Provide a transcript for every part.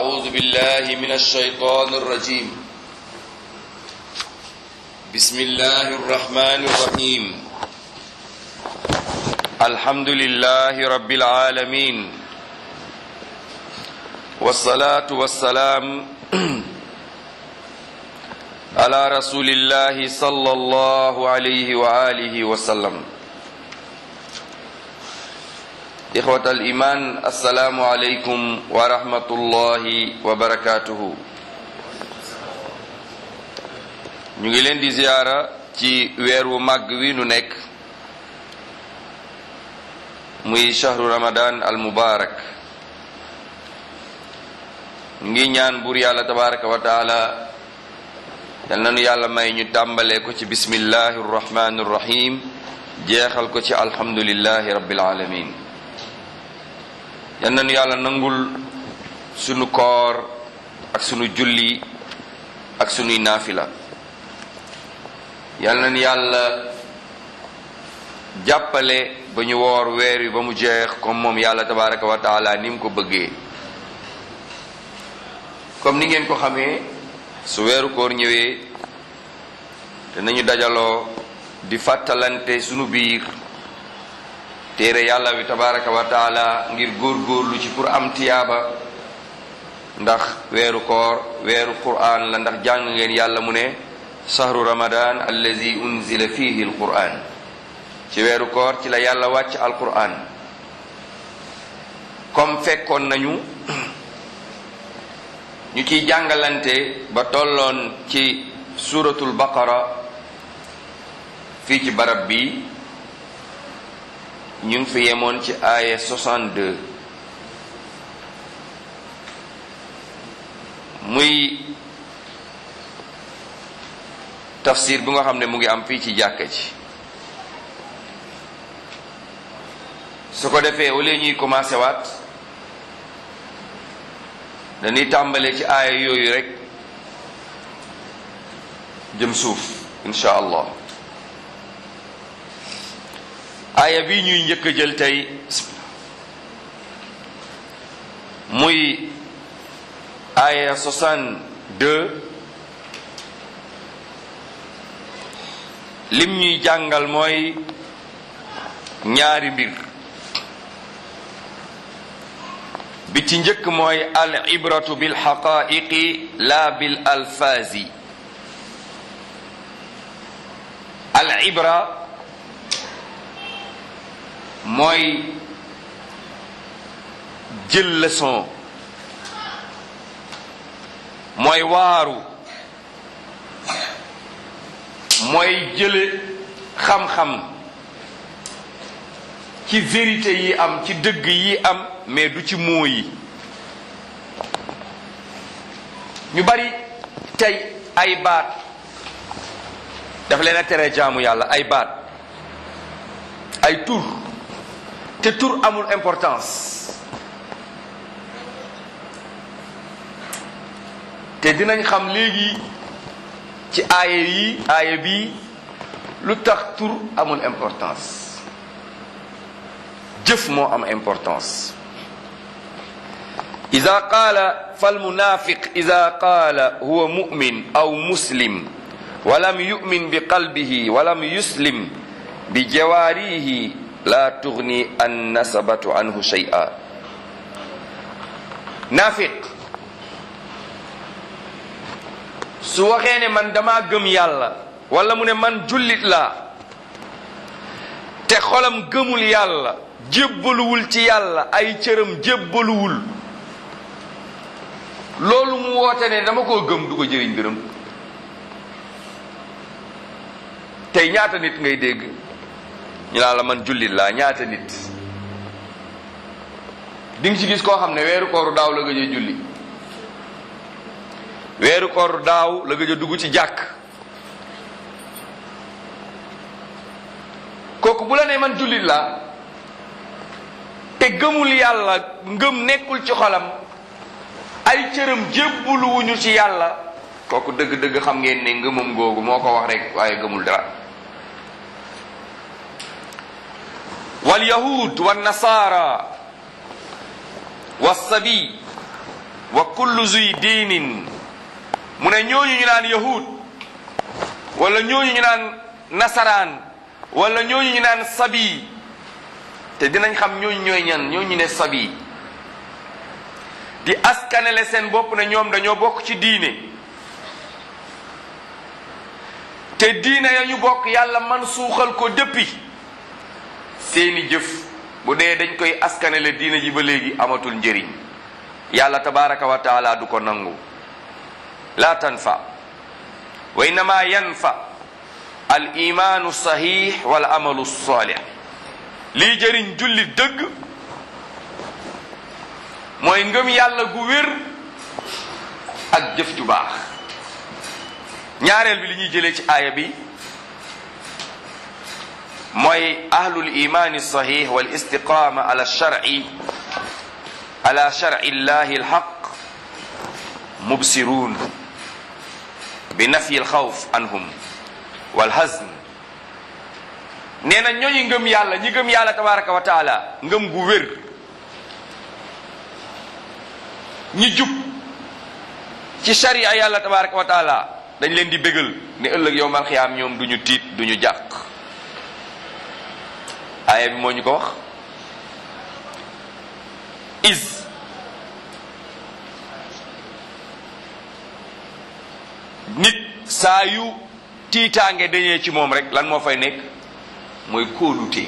أعوذ بالله من الشيطان الرجيم بسم الله الرحمن الرحيم الحمد لله رب العالمين والصلاة والسلام على رسول الله صلى الله عليه وآله وسلم إخوة الإيمان السلام عليكم ورحمة الله وبركاته ñu ngi leen di ziyaara ci weer wu màgg wi nu nekk muy shahru ramadan al mubarak ngi ñaan buur yàlla tabaraka wa taala yal nanu yàlla may ñu tàmbalee ko ci bismillahi rrahmani rrahim jeexal ko ci alhamdulillahi rabbil alamin yal nanu yàlla nangul sunu koor ak sunu julli ak sunuy naafila yal nañu yàlla jàppale ba ñu woor weer wi ba mu jeex comme moom yàlla tabaraka wa taala ni mu ko bëggee comme ni ngeen ko xamee su weeru koor ñëwee te nañu dajaloo di fàttalante sunu biir téere yàlla bi tabaraka wa taala ngir góor-góorlu ci pour am tiyaaba ndax weeru koor weeru quraan la ndax jàng ngeen yàlla mu ne sahru ramadan allazi unzila fihi alquran ci weeru koor ci la yàlla wàcc alquran comme fekkoon nañu ñu ciy jàngalante ba tolloon ci suratul baqara fii ci barab bi ñu ngi fi yemoon ci aaya 62 muy tafsir bu nga xam ne mu ngi am fii ci jàkka ji su ko defee wala ñuy commencé waat dañuy tàmbale ci aaya yooyu rek jëm suuf insha allah aaya bi ñuy njëkk a jël tey muy aaya 62 lim ñuy jàngal mooy ñaari mbir bi ci njëkk mooy al ibratu bil xaqaiqi la bil alfaazi al ibra mooy jël leçon mooy waaru mooy jële xam-xam ci vérité yi am ci dëgg yi am mais du ci moo yi ñu bari tey ay baat daf leen a tere jaamu yàlla ay baat ay tur te tur amul importance te dinañ xam léegi ci aaya yi aaya bi lu tax tur amul importance jëf moo am importance ida qaala falmunafiq ida qaala huwa mumin aw muslim walam yumin bi qalbihi walam yuslim bi jawaarihi la tugni an nasabatu anhu shay'a naafiq su waxee ne man dama gëm yàlla wala mu ne man jullit laa te xolam gëmul yàlla jébbaluwul ci yàlla ay cëram jébbaluwul loolu mu woote ne dama koo gëm du ko jëriñ gërëm tey ñaata nit ngay dégg ñu naan la man jullit laa ñaata nit di nga ci gis koo xam ne weeru kooru daaw la gëj a julli weeru koor daaw la gëj a dugg ci jàkk kooku bu la nee man jullit laa te gëmul yàlla ngëm nekkul ci xolam ay cëram jébbuluwuñu ci yàlla kooku dëgg-dëgg xam ngeen ne ngëmam googu moo ko wax rek waaye gëmul dara wal yahud wa nasara wa sabi wa kullu zuy diinin mu ne ñooñu ñu naan yahud wala ñooñu ñu naan nasaraan wala ñooñu ñu naan sabi te dinañ xam ñooñu ñooy ñan ñooñu ne sabi di askanele seen bopp ne ñoom dañoo bokk ci diine te diine ya ñu bokk yàlla man suuxal ko dëppi seeni jëf bu dee dañ koy askanele diine ji ba léegi amatul njëriñ yàlla tabaraka wa taala du ko nangu la tanfa wa innama yanfa al imaanu sahih wal amalu salih lii jëriñ julli dëgg mooy ngëm yàlla gu wér ak jëf ju baax ñaareel bi li ñuy jëlee ci aaya bi mooy ahlul imaani sahih wal istiqama ala shar'i ala shar'i llahi alhaq mubsiruun bi nafyi alxawf anhum wal hazn nee na ñooñu ngëm yàlla ñi ngëm yàlla tabaraka wa taala ngëm gu wér ñi jub ci sharia yàlla tabaraka wa taala dañ leen di bégal ne ëllëg yow mal xiyaam ñoom duñu tiit duñu jàq aaya bi moo ñu ko wax is nit saa yu tiitaange dañee ci moom rek lan moo fay nekk mooy kóolute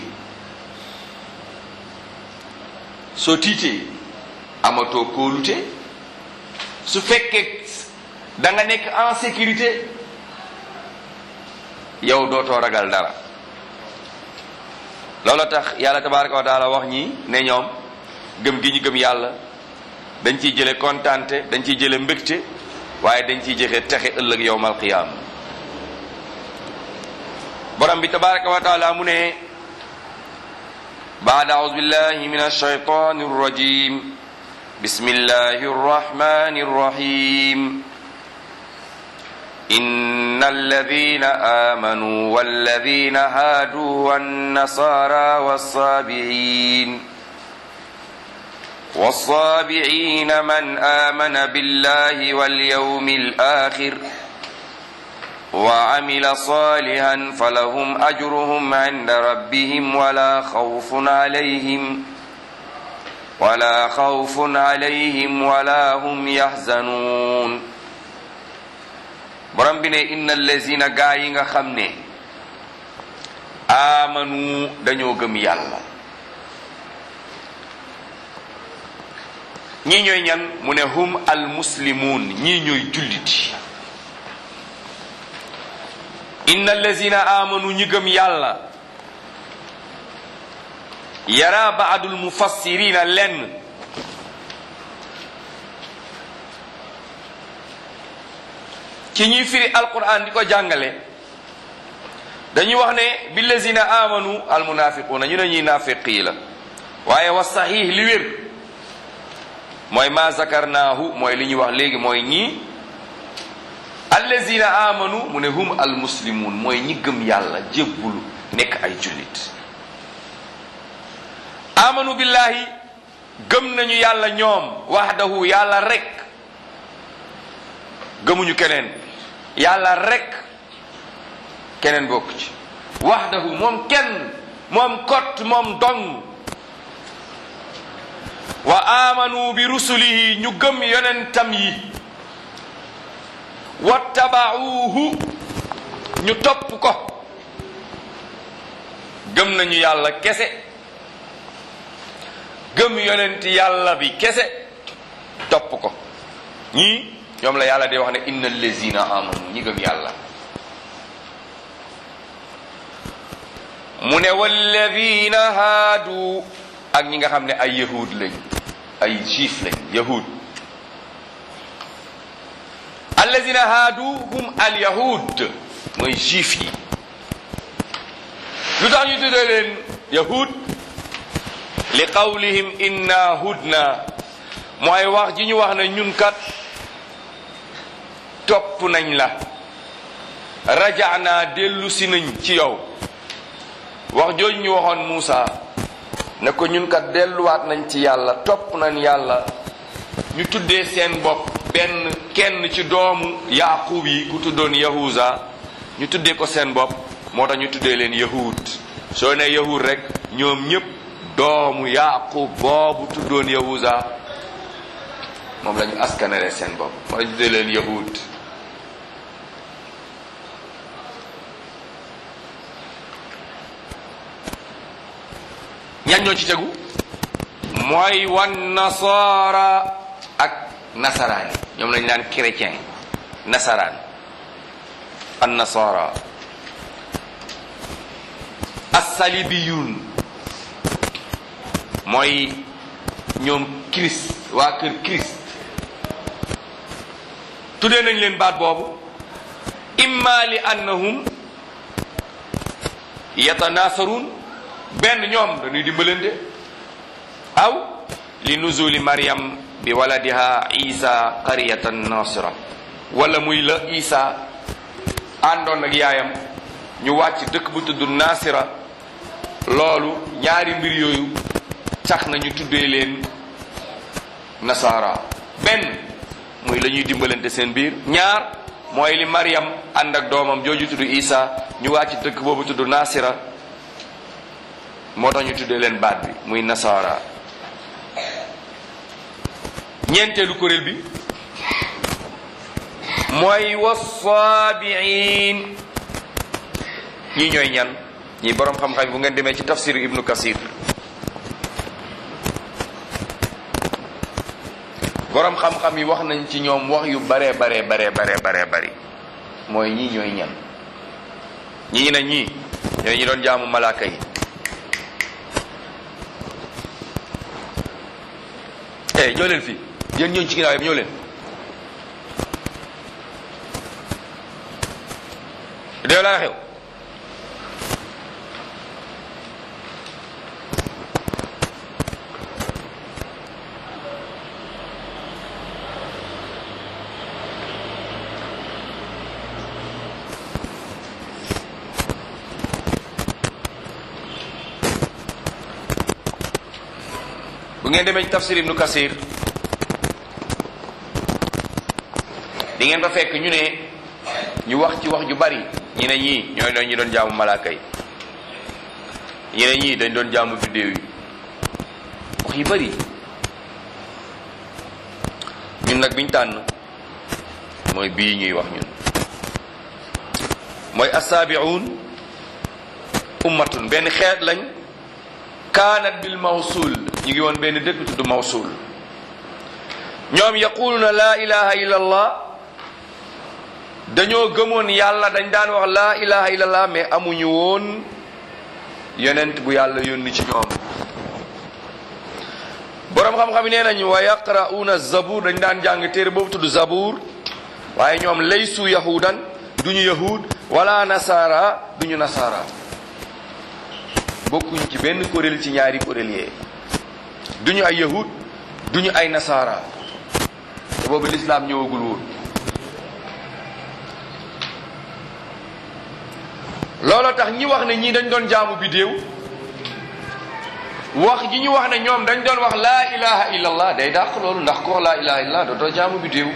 soo tiitee amatoo kóolute su fekkee da nga nekk en sécurité yow dootoo ragal dara loolu tax yàlla tabaraka wa taala wax ñi ne ñoom gëm gi ñu gëm yàlla dañ ciy jële kontaante dañ ciy jële mbégte waaye dañ ciy jëxe texe ëllëg yowmal qiyaama borom bi tabaraka wa taala mu ne baada audu billahi min alshaytan arrajim bismillahi arrahmani arrahim إن الذين آمنوا والذين هادوا والنصارى والصابعين والصابعين من آمن بالله واليوم الآخر وعمل صالحا فلهم أجرهم عند ربهم ولا خوف عليهم ولا خوف عليهم ولا هم يحزنون borom bi ne inna allazina gaa yi nga xam ne amanu dañoo gëm yàlla ñii ñooy ñan mu ne hum al muslimun ñii ñooy julliti inna allazina amanu ñi gëm yàlla yara baadul mufassirina lenn ci ñuy firi alquran di ko jàngale dañuy wax ne billazina amanu almunafiquuna ñu ne ñuy naafiq yi la waaye wa sahih li wér mooy ma zakarnaahu mooy li ñuy wax léegi mooy ñii allazina amanu mu ne hum almuslimun mooy ñi gëm yàlla jébbulu nekk ay jullit amanu billahi gëm nañu yàlla ñoom wahdahu yàlla rek gëmuñu keneen yàlla rek keneen bokk ci wahdahu moom kenn moom kot moom dong wa amanu bi rusulihi ñu gëm yonentam yi wattabauhu ñu topp ko gëm nañu yàlla kese gëm yonent yàlla bi kese topp ko ñii ñoom la yàlla di wax ne inna allazina amanu ñi gëm yàlla mu ne walladina haadu ak ñi nga xam ne ay yahud lañ ay juif lañ yahud allazina haadu hum al yahud mooy juif yi lu tax ñu tuddee leen yahud li qawlihim inna hudna mooy wax ji ñu wax ne ñun kat topp nañ la rajaana dellu si nañ ci yow wax jooju ñu waxoon Muusa ne ko ñun kat delluwaat nañ ci yàlla topp nañ yàlla ñu tuddee seen bopp benn kenn ci doomu yaqub yi ku tuddoon yahuza ñu tuddee ko seen bopp moo tax ñu tuddee leen yahud soo ne yahud rek ñoom ñëpp doomu yaqub boobu tuddoon yahuza moom la ñu askanale seen bopp moo tax ñu tuddee leen yahud ñan ñoo ci tegu mooy wan nasaara ak nasaraan yi ñoom lañ naan chrétien nasaraan an nasaara assalibiyun mooy ñoom christ waa kër christ tuddee nañ leen baat boobu imma li annahum yatanasarun benn ñoom dañuy dimbalante aw li nuzuli maryam bi waladiha isa qaryatan nasira wala muy la isa àndoon ak yaayam ñu wàcc dëkk bu tudd nasira loolu ñaari mbir yooyu tax na ñu tuddee leen nasara benn muy la ñuy dimbalante seen biir ñaar mooy li maryam ànd ak doomam jooju tudd isa ñu wàcc dëkk boobu tudd nasira moo tax ñu tuddee leen baat bi muy nasara ñeenteelu kuréel bi mooy wasaabiin ñi ñooy ñan ñi boroom xam-xam bu ngeen demee ci tafsiru ibnu kasir boroom xam-xam yi wax nañ ci ñoom wax yu bare bare bare bare bare bari mooy ñii ñooy ñan ñii na ñii ñooy ñi doon jaamu malaaka yi eh ñoo leen fii yéen ñooñu ci ginnaaw yëpp ñoo leen déew laa xew bu ngeen demee ci tafsir ibnu kasir di ngeen fa fekk ñu ne ñu wax ci wax ju bari ñi ne ñii ñooy doon ñu doon jaamu malaaka yi ñi ne ñii dañ doon jaamu biddéew yi wax yu bari ñun nag biñ tànn mooy bii ñuy wax ñun mooy assaabiun ummatun benn xeet lañ kaanat bil mawsul ñu ngi woon benn dëkk tudd mawsul ñoom yaquluna laa ilaha illa allah dañoo gëmoon yàlla dañ daan wax laa ilaha illa allah mais amuñu woon yonent bu yàlla yónni ci ñoom boroom xam-xam yi nee nañu wa yaqra'una zabur dañ daan jàng téere boobu tudd zabur waaye ñoom laysu yahudan duñu yahud wala nasara duñu nasara bokkuñ ci benn kuréel ci ñaari kuréel yee duñu ay yahud duñu ay nasara te boobu lislaam ñëwagul woon looloo tax ñi wax ne ñii dañ doon jaamu bidéew wax ji ñu wax ne ñoom dañ doon wax laa ilaha illallah day dàq loolu ndax ku wax laa ilaha illallah dootoo jaamu bidéew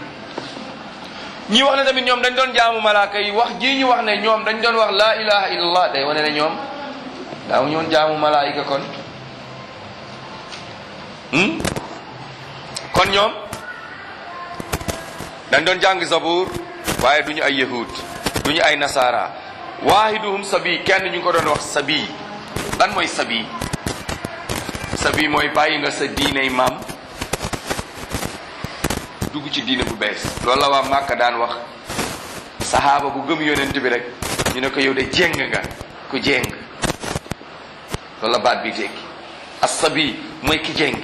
ñi wax ne tamit ñoom dañ doon jaamu malaaka yi wax ji ñu wax ne ñoom dañ doon wax laa ilaha illallah day wane ne ñoom daaw ñoon jaamu malaayika kon kon ñoom dañ doon jàng zabur waaye duñu ay yahud duñu ay nasara waahiduhum sabi kenn ñu ko doon wax sabi lan mooy sabi sabi mooy bàyyi nga sa diiney maam dugg ci diine bu bees loolu la waa Màkka daan wax sahaaba bu gëm yonent bi rek ñu ne ko yow de jéng nga ku jéng loolu la baat bi tekki as-sabi mooy ki jéng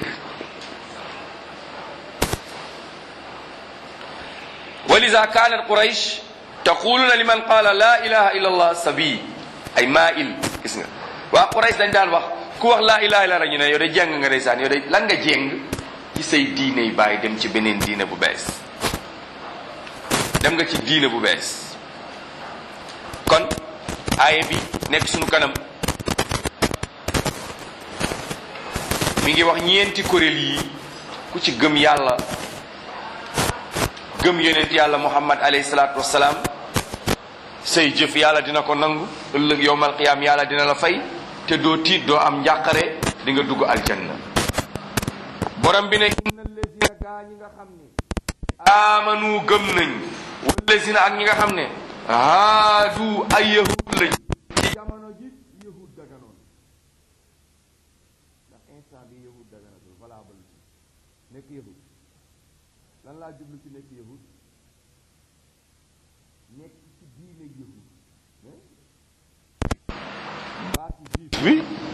ولذا كانت قريش تقولون لمن قال لا اله الا الله سبي ay mail gis nga waa Quraysh dañ daan wax ku wax laa ilaha illa ñu ne yow de jàng nga ndeysaan yow de lan nga jéng ci say diine yi bàyyi dem ci beneen diine bu bees dem nga ci diine bu bees kon aaye bi nekk suñu kanam mi ngi wax ñeenti kuréel yi ku ci gëm yàlla gëm yonent yàlla muhammad alayhi salaatu wassalaam say jëf yàlla dina ko nangu ëllëg yowmal qiyaam yàlla dina la fay te doo tiit doo am njàqare di nga dugg aljanna borom bi ne inna allazina gaa ñi nga xam ne amanu gëm nañ wallazina ak ñi nga xam ne haadu ay yahud lañ ci jamono ji yahud daganoon ndax instant bi yahud daganatul valable nekk yahud lan laa jublu ci nekk yahud nekk ci diine yahud baatu juif bi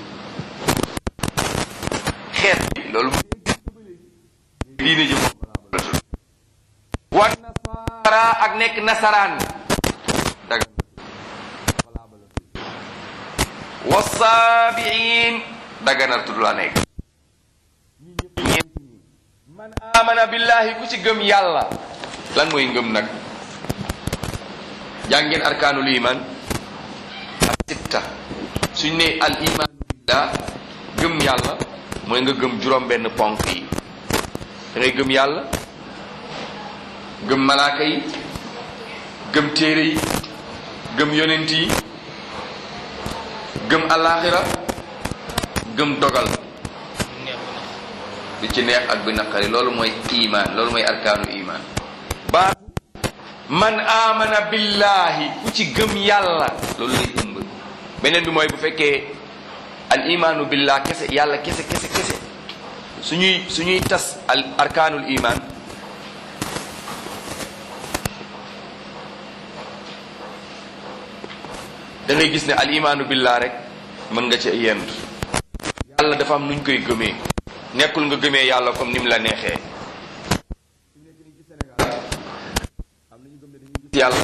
xeet bi loolu diine ji moom wa nasaara ak nekk nasaraan daga wa saabiin daganatul la nekk ñeent ñi man amana billahi ku ci gëm yàlla lan mooy ngëm nag jàngeen arkaanul iman ak sitta suñ ne al iman billah gëm yàlla mooy nga gëm juróom benn ponk yi da ngay gëm yàlla gëm malaaka yi gëm téere yi gëm yonent yi gëm alaxira gëm dogal bi ci neex ak bi naqari loolu mooy iman loolu mooy arkaanu iman baatu man amana billahi ku ci gëm yàlla loolu lay ëmb beneen bi mooy bu fekkee al imaanu billah kese yàlla kese kese kese suñuy suñuy tas al arkaanul iman da ngay gis ne al imaanu billah rek mën nga ci yend yàlla dafa am nuñ koy gëmee nekkul nga gëmee yàlla comme ni mu la neexee am nañu gëm ne dañuy gis yàlla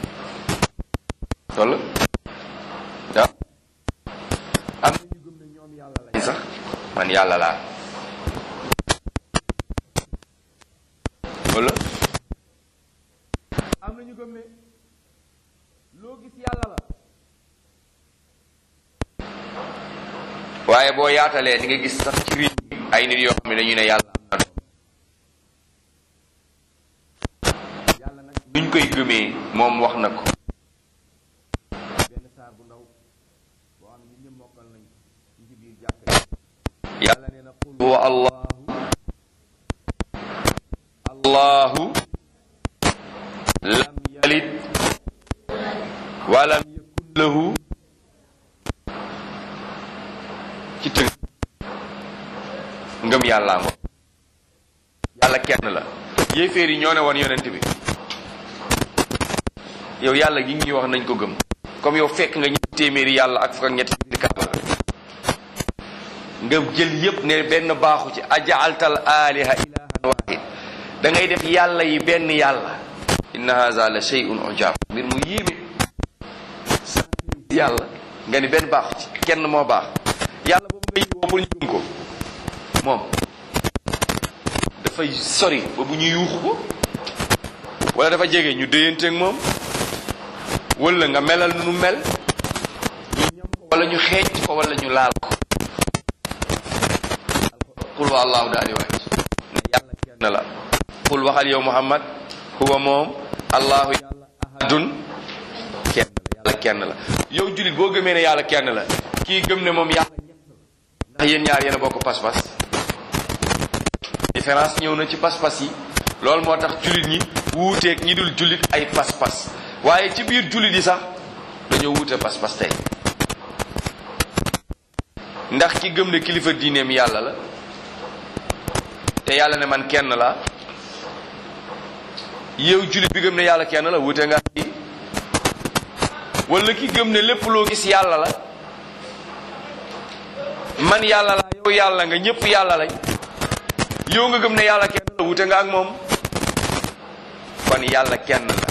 wala waaw am nañu gëm ne ñoom yàlla lañ sax man yàlla laa wala am nañu gëm ne loo gis yàlla la waaye boo yaatalee di nga gis sax ci réew mi ay nit yoo xam ne dañu ne yàlla am na doom yàlla nag nuñ koy gëmee moom wax na ko benn saar bu ndaw boo xam ne ñun ñëpp mokkal nañ ñu ci biir jàkk yàlla nee na qul huwa allahu allahu lam yalid walam yakun lahu ci tënk ngëm yàllaa ngo yàlla kenn la yéeféer yi ñoo ne woon yonent bi yow yàlla gi ngi ñu wax nañ ko gëm comme yow fekk nga ñetti téeméeri yàlla ak fukk ak ñetti biir kaaba nga jël yépp ne benn baaxu ci ajaaltal aliha ilahan wahid da ngay def yàlla yi benn yàlla inna haza la shay'un ujab mbir mu yéeme yàlla nga ni benn baaxu ci kenn moo baax yàlla boobu nga yiwoo pour ñu gëm ko moom dafay sori ba bu ñu yuuxu ko wala dafa jege ñu déyanteeg moom wala nga melal nu mel ñu ñam ko wala ñu xeeñ ko wala ñu laal ko qul wa allahu daal di wàcc ne yàlla kenn la qul waxal yow muhammad huwa moom allahu yàlla ahadun kenn la yàlla kenn la yow julit boo gëmee ne yàlla kenn la kii gëm ne moom yàlla ndax yéen ñaar yéen a bokk pas-pas différence ñëw na ci pas-pas yi loolu moo tax jullit ñi wuuteeg ñi dul jullit ay pas-pas waaye ci biir jullit yi sax dañoo wuute pas-pas tey ndax ki gëm ne kilifa diineem yàlla la te yàlla ne man kenn la yow jullit bi gëm ne yàlla kenn la wuute nga yi wala ki gëm ne lépp loo gis yàlla la man yàlla la yow yàlla nga ñëpp yàlla lañ yow nga gëm ne yàlla kenn la wute nga ak moom kon yàlla kenn la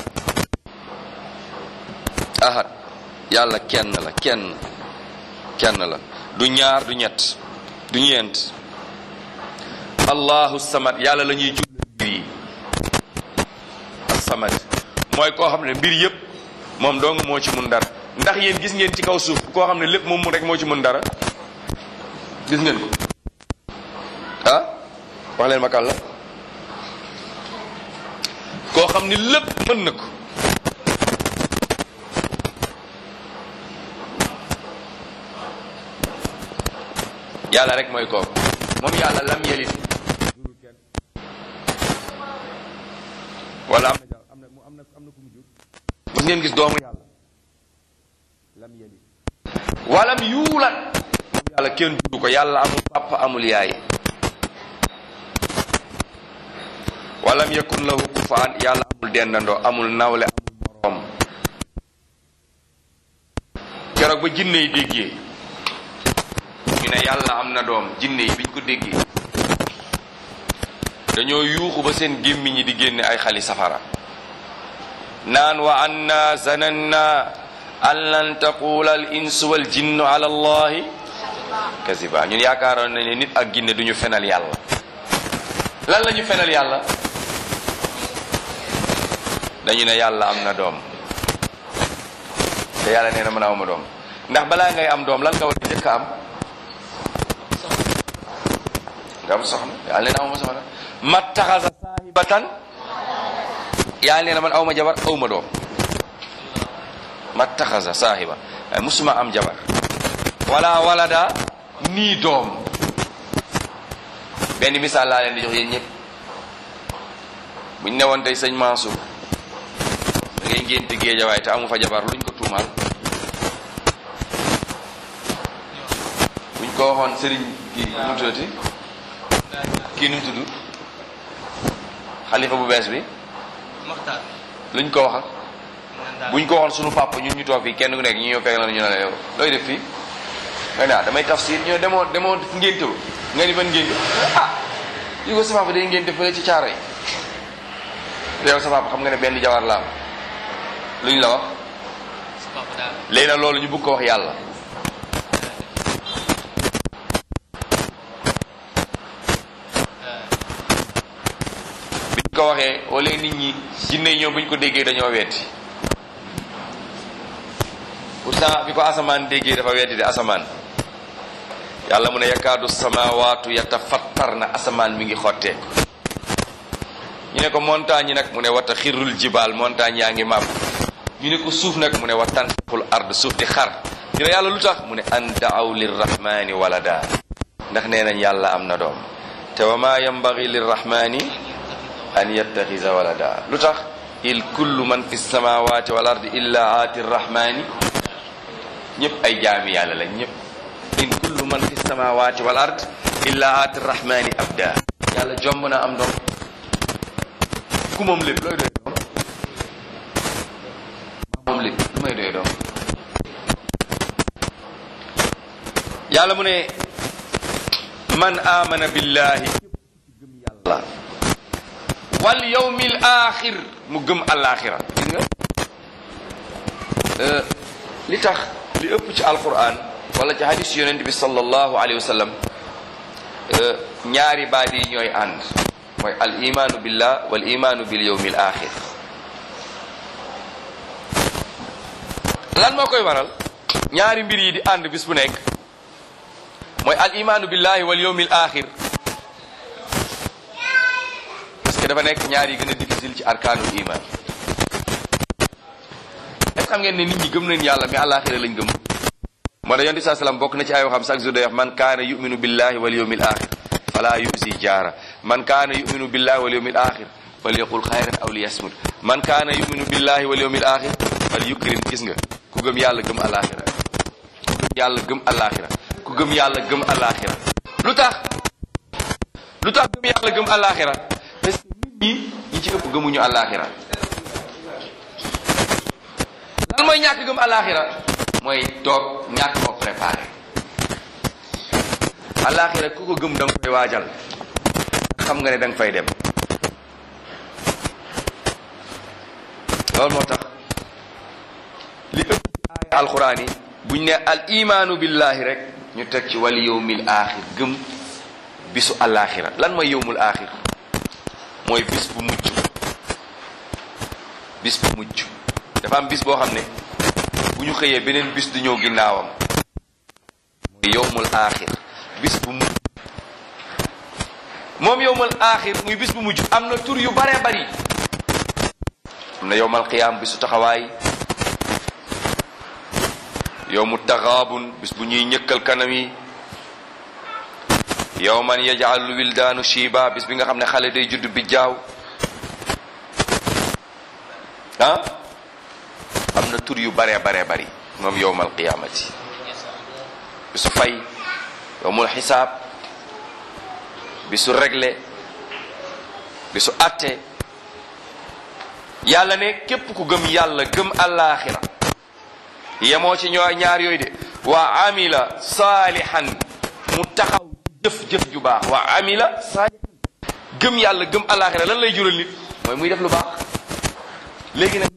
ahad yàlla kenn la kenn kenn la du ñaar du ñett du ñeent allahu samad yàlla la ñuy jublu mbir yi samad mooy koo xam ne mbir yëpp moom dong moo ci mun dara ndax yéen gis ngeen ci kaw suuf koo xam ne lépp moom rek moo ci mun dara gis ngeen ko ah wax leen ma kan la koo xam ni lépp mën na ko yàlla rek mooy kooku moom yàlla lam yelit wala am na am na am na am na ku mu jur mos ngeen gis doomu yàlla lam yelit walam yuulat moom yàlla kenn juru ko yàlla amul papa amul yaay walam yakun lahu kufaan yàlla amul dendandoo amul nawle amul moroom keroog ba jinne yi déggee ñu ne yàlla am na doom jinne yi biñ ko déggee dañoo yuuxu ba seen gémmiñ ñi di génne ay xali safara naan wa anna zananna an lan taqula al insu wal jinnu ala allahi kasiba ñun yaakaaroon nañ ne nit ak ginne duñu fenal yàlla lan la ñu fenal yàlla dañu ne yàlla am na doom te yàlla nee na mën a awma doom ndax balaa ngay am doom lan nga war a njëkk a am nga am soxna yàlla nee na awma soxna mattaxasa saahibatan yàlla nee na man awma jabar awma doom mattaxasa saahiba ay musuma am jabar wala walada nii doom benn misaal laa leen di jox yéen ñëpp buñ newoon tey sëñ Mansour da ngay ngénte géejawaay te amu fa jabar luñ ko tuumaal buñ ko waxoon sëriñ kii nu mu tuddati kii nu mu tudd xalifa bu bees bi luñ ko wax ak buñ ko waxoon sunu papa ñun ñu toog fii kenn ku nekk ñu ñëw fekk la ñu ne la yow looy def fii nga ne ah damay tafsir ñoo demoo demoo ngénte ba nga ni ban ngénte ah yi ko sa papa day ngénte fële ci caaro yi yow sa papa xam nga ne benn jabar la am luñ la wax léegi nag loolu ñu bëgg ko wax yàlla biñ ko waxee wala nit ñi jinne yi ñoom buñ ko déggee dañoo wetti pourtant bi ko asamaan déggee dafa weddi de asamaan yàlla mu ne yakaadu samawaatu yatafattar na asamaan mi ngi xotteeku ñu ne ko montagne yi nag mu ne wata xirul jibaal montagne yaa ngi màbb ñu ne ko suuf nag mu ne wa tanfaqul ard suuf di xar ñu ne yàlla lu tax mu ne an daaw lirrahmani walada ndax nee nañ yàlla am na doom te wa ma yambagi lirrahmani an yattaxisa walada lu tax il kullu man fi samawati wal ard illa aati rrahmani ñëpp ay jaami yàlla lañ ñëpp in kullu man fi samawati wal ard illa aati rrahmani abda yàlla jomb na am doom ku moom lépp looy doy doom moom lépp lu may doy doom yàlla mu ne man amana billahi gëm yàlla wal yawmil axir mu gëm alaxira gis nga li tax li ëpp ci alquran wala ci hadis yonent bi sallallahu alayhi wa sallam ñaari baat yi ñooy ànd mooy al imaanu billah wal imaanu bil yawmil axir lan moo koy waral ñaari mbir yi di ànd bis bu nekk mooy al imaanu billahi wal yawmil axir parce que dafa nekk ñaar yi gën a difficile ci arkaanul iman est xam ngeen ne nit ñi gëm nañ yàlla mais àllaaxira lañ gëm moo tax yonent bi saa salaam bokk na ci ay waxam chaque jour day wax man kaana yuminu billahi wal yawmil axir fala yusi jaara man kaana yuminu billahi wal yawmil axir fal yaqul xayran aw liyasmut man kaana yuminu billahi wal yawmil axir fal yukrim gis nga ku gëm yàlla gëm àllaaxira ku gëm yàlla gëm àllaaxira ku gëm yàlla gëm àllaaxira lu tax lu tax gëm yàlla gëm àllaaxira parce que nit ñi ñi ci ëpp gëmuñu àllaaxira lan mooy ñàkk gëm àllaaxira mooy toog ñàkk koo préparé àllaaxira ku ko gëm da nga koy waajal xam nga ne da nga fay dem loolu moo tax li ëpp ci aaya alxuraan yi buñ ne al imaanu billahi rek ñu teg ci wal yawmil aaxir gëm bisu àllaaxira lan mooy yawmul aaxir mooy bis bu mujj bis bu mujj dafa am bis boo xam ne bu ñu xëyee beneen bis di ñëw ginnaawam mooy yowmul aaxir bis bu mujj moom yowmal axir muy bis bu mujj am na tur yu bare bari am na yowmal qiyaam bisu taxawaay yowmu taxaabun bis bu ñuy ñëkkal kanam yi yowman yaj'alul wildaanu shiba bis bi nga xam ne xale day judd bi jaaw ah am na tur yu bare bare bari moom yowmal qiyaamati bisu fay yowmul xisaab bisu réglé bisu atte yàlla ne képp ku gëm yàlla gëm allaaxira yemoo ci ñoo ñaar yooyu de wa amila saalihan mu taxaw jëf jëf ju baax wa amila saalihan gëm yàlla gëm allaaxira lan lay jural nit mooy muy def lu baax léegi nag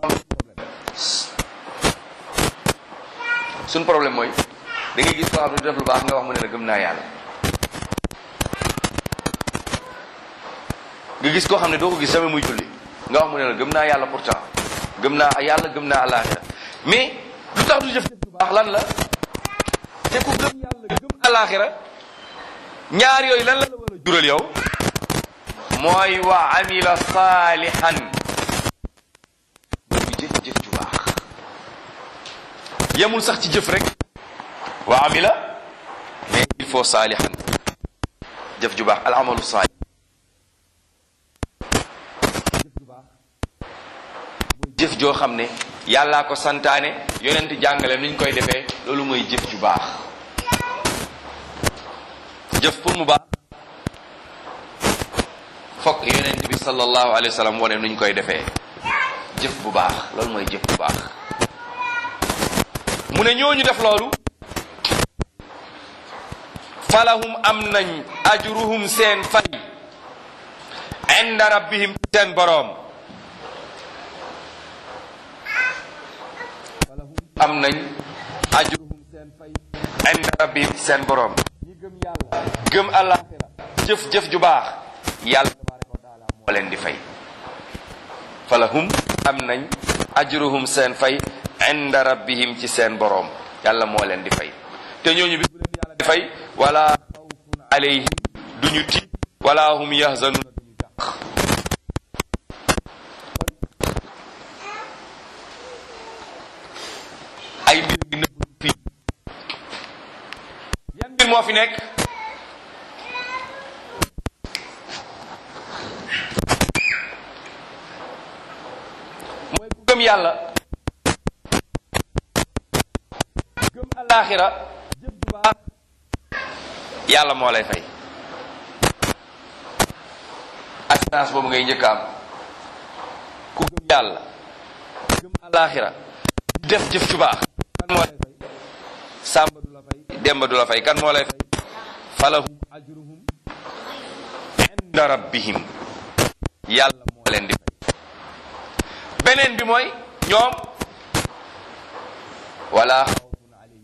suñ problème mooy da ngay gis koo xam ne du def lu baax nga wax mu ne la gëm naa yàlla nga gis koo xam ne doo ko gis jamais muy julli nga wax mu ne la gëm naa yàlla pourtant gëm naa yàlla gëm naa àllaaxira mais lu tax du jëf jëf lu baax lan la te ku gëm yàlla gëm àllaaxira ñaar yooyu lan la la war a jural yow mooy wa amila saalihan muy jëf jëf ju baax yemul sax ci jëf rek wa amila mais il faut saalihan jëf ju baax al amalu saalih jëf joo xam ne yàllaa ko santaane yonent jàngale nuñ koy defee loolu mooy jëf ju baax jëf pour mu baax fokk yonent bi sallallahu alayhi wa sallam wane nuñ koy defee jëf bu baax loolu mooy jëf bu baax mu ne ñooñu def loolu falahum am nañ ajruhum seen fay inda rabbihim seen boroom am nañ ajruhum seen fay inda rabbihim seen boroom ñi gëm yàlla gëm àllaaxira jëf-jëf ju baax yàlla tabaraka wa taala moo leen di fay falahum am nañ ajruhum seen fay inda rabbihim ci seen boroom yàlla moo leen di fay te ñooñu bis bu leen yàlla di fay wala xawfun alayhim duñu tiit wala hum yahzanuna duñu jàq ay mbir ngi nëbb fii yan mbir moo fi nekk mooy ku gëm yàlla gëm alaaxira jëf ju baax yàlla moo lay fay assurance boobu ngay njëkk am ku gëm yàlla gëm alaaxira def jëf ju baax kan moo lay fay sàmba du la fay demba du la fay kan moo lay fay falahum ajruhum inda rabbihim yàlla moo leen di fay beneen bi mooy ñoom wala xawfun alayhim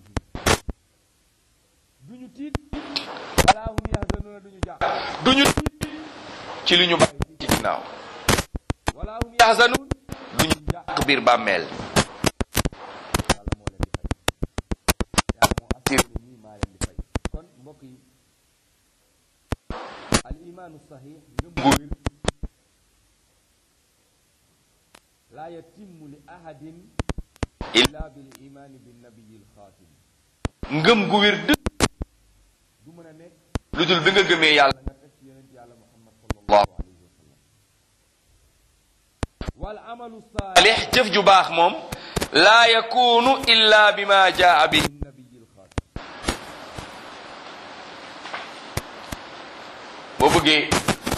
duñu tiit wala hum yahzanuna duñu jàq duñu tiit ci li ñu bàyyi ci ginnaaw wala hum yahzanun duñu jàq biir bàmmeel yàlla moo leen di fay yàlla moo assuré ne ñii maa leen di fay kon mbokk yi al imaanu sahih ngëm gu wér laa yatimmu li ahadin illa bil imaani bin nabiyil xaatim ngëm gu wér dëgg du mën a nekk lu dul bi nga gëmee yàlla nga teg ci yonent yàlla muhammad sallallahu alayhi wa sallam wal amalu saalix jëf ju baax moom laa yakunu illa bima jaa bihi nabiyil xaatim boo bëggee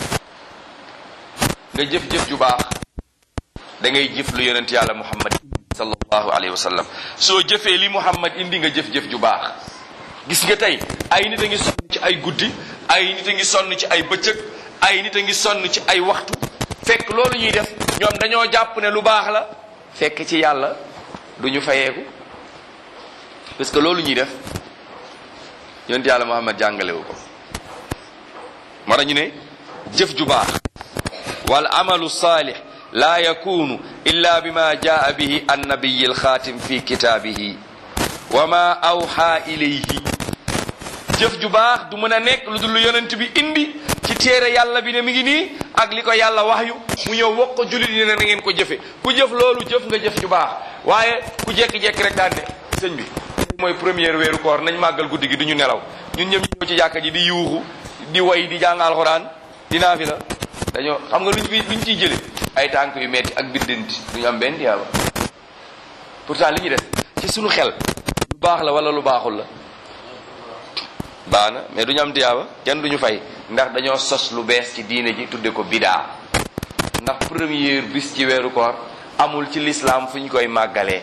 nga jëf-jëf ju baax da ngay jëf lu yonent yàlla muhammad sallallahu alayhi wa sallam soo jëfee li muhammad indi nga jëf-jëf ju baax gis nga tey ay nit a ngi sonn ci ay guddi ay nit a ngi sonn ci ay bëccëg ay nit a ngi sonn ci ay waxtu fekk loolu ñuy def ñoom dañoo jàpp ne lu baax la fekk ci yàlla du ñu fayeeku parce que loolu ñuy def yonent yàlla muhammad jàngalewu ko moo tax ñu ne jëf ju baax wal amalu saalih laa yakunu illa bima jaa bihi annabiyi alxaatim fi kitaabihi wa ma awxa ilayhi jëf ju baax du mën a nekk lu dul lu yonent bi indi ci téere yàlla bi ne mi ngi nii ak li ko yàlla wax yu mu ñëw wax ko jullit yi ne na ngeen ko jëfe ku jëf loolu jëf nga jëf ju baax waaye ku jekki-jekki rek daan ne sëñ bi mooy première weeru koor nañ màggal guddi gi du ñu nelaw ñun ñëpp ñu ñëw ci jàkka ji di yuuxu di way di jàng alxuraan di naafi la dañoo xam nga luñ fi luñ ciy jële ay tànk yu metti ak biddanti du ñu am benn tiyaaba pourtant li ñu def ci suñu xel lu baax la wala lu baaxul la baax na mais du ñu am tiyaaba kenn du ñu fay ndax dañoo sos lu bees ci diine ji tudde ko bidaa ndax première bis ci weeru koor amul ci lislaam fu ñu koy màggalee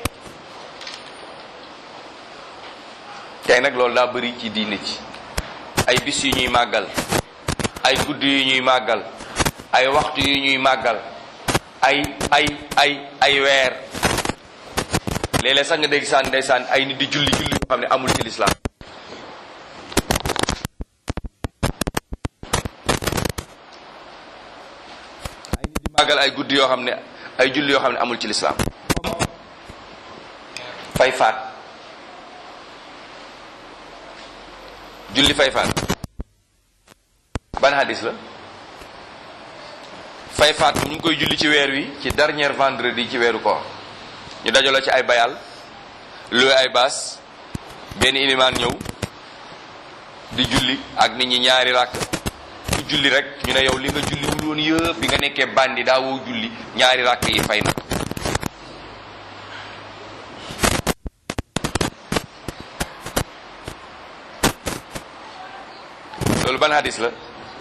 tey nag loolu daa bëri ci diine ci ay bis yu ñuy màggal ay guddi yu ñuy màggal ay waxtu yu ñuy màggal ay ay ay ay weer léeg-léeg sax nga dégg saan ndeysaan ay nit di julli julli yoo xam ne amul ci lislaam ay nit di màggal ay guddi yoo xam ne ay julli yoo xam ne amul ci lislaam fay faat julli fay faat ban hadis la fay faat ñu ngi koy julli ci weer wi ci dernier vendredi ci weeru koor ñu dajaloo ci ay bayal luwe ay baas benn ilimaan ñëw di julli ak nit ñi ñaari ràkk ku julli rek ñu ne yow li nga julli wul woon yëpp bi nga nekkee bandi daa woo julli ñaari ràkk yi fay na loolu ban hadis la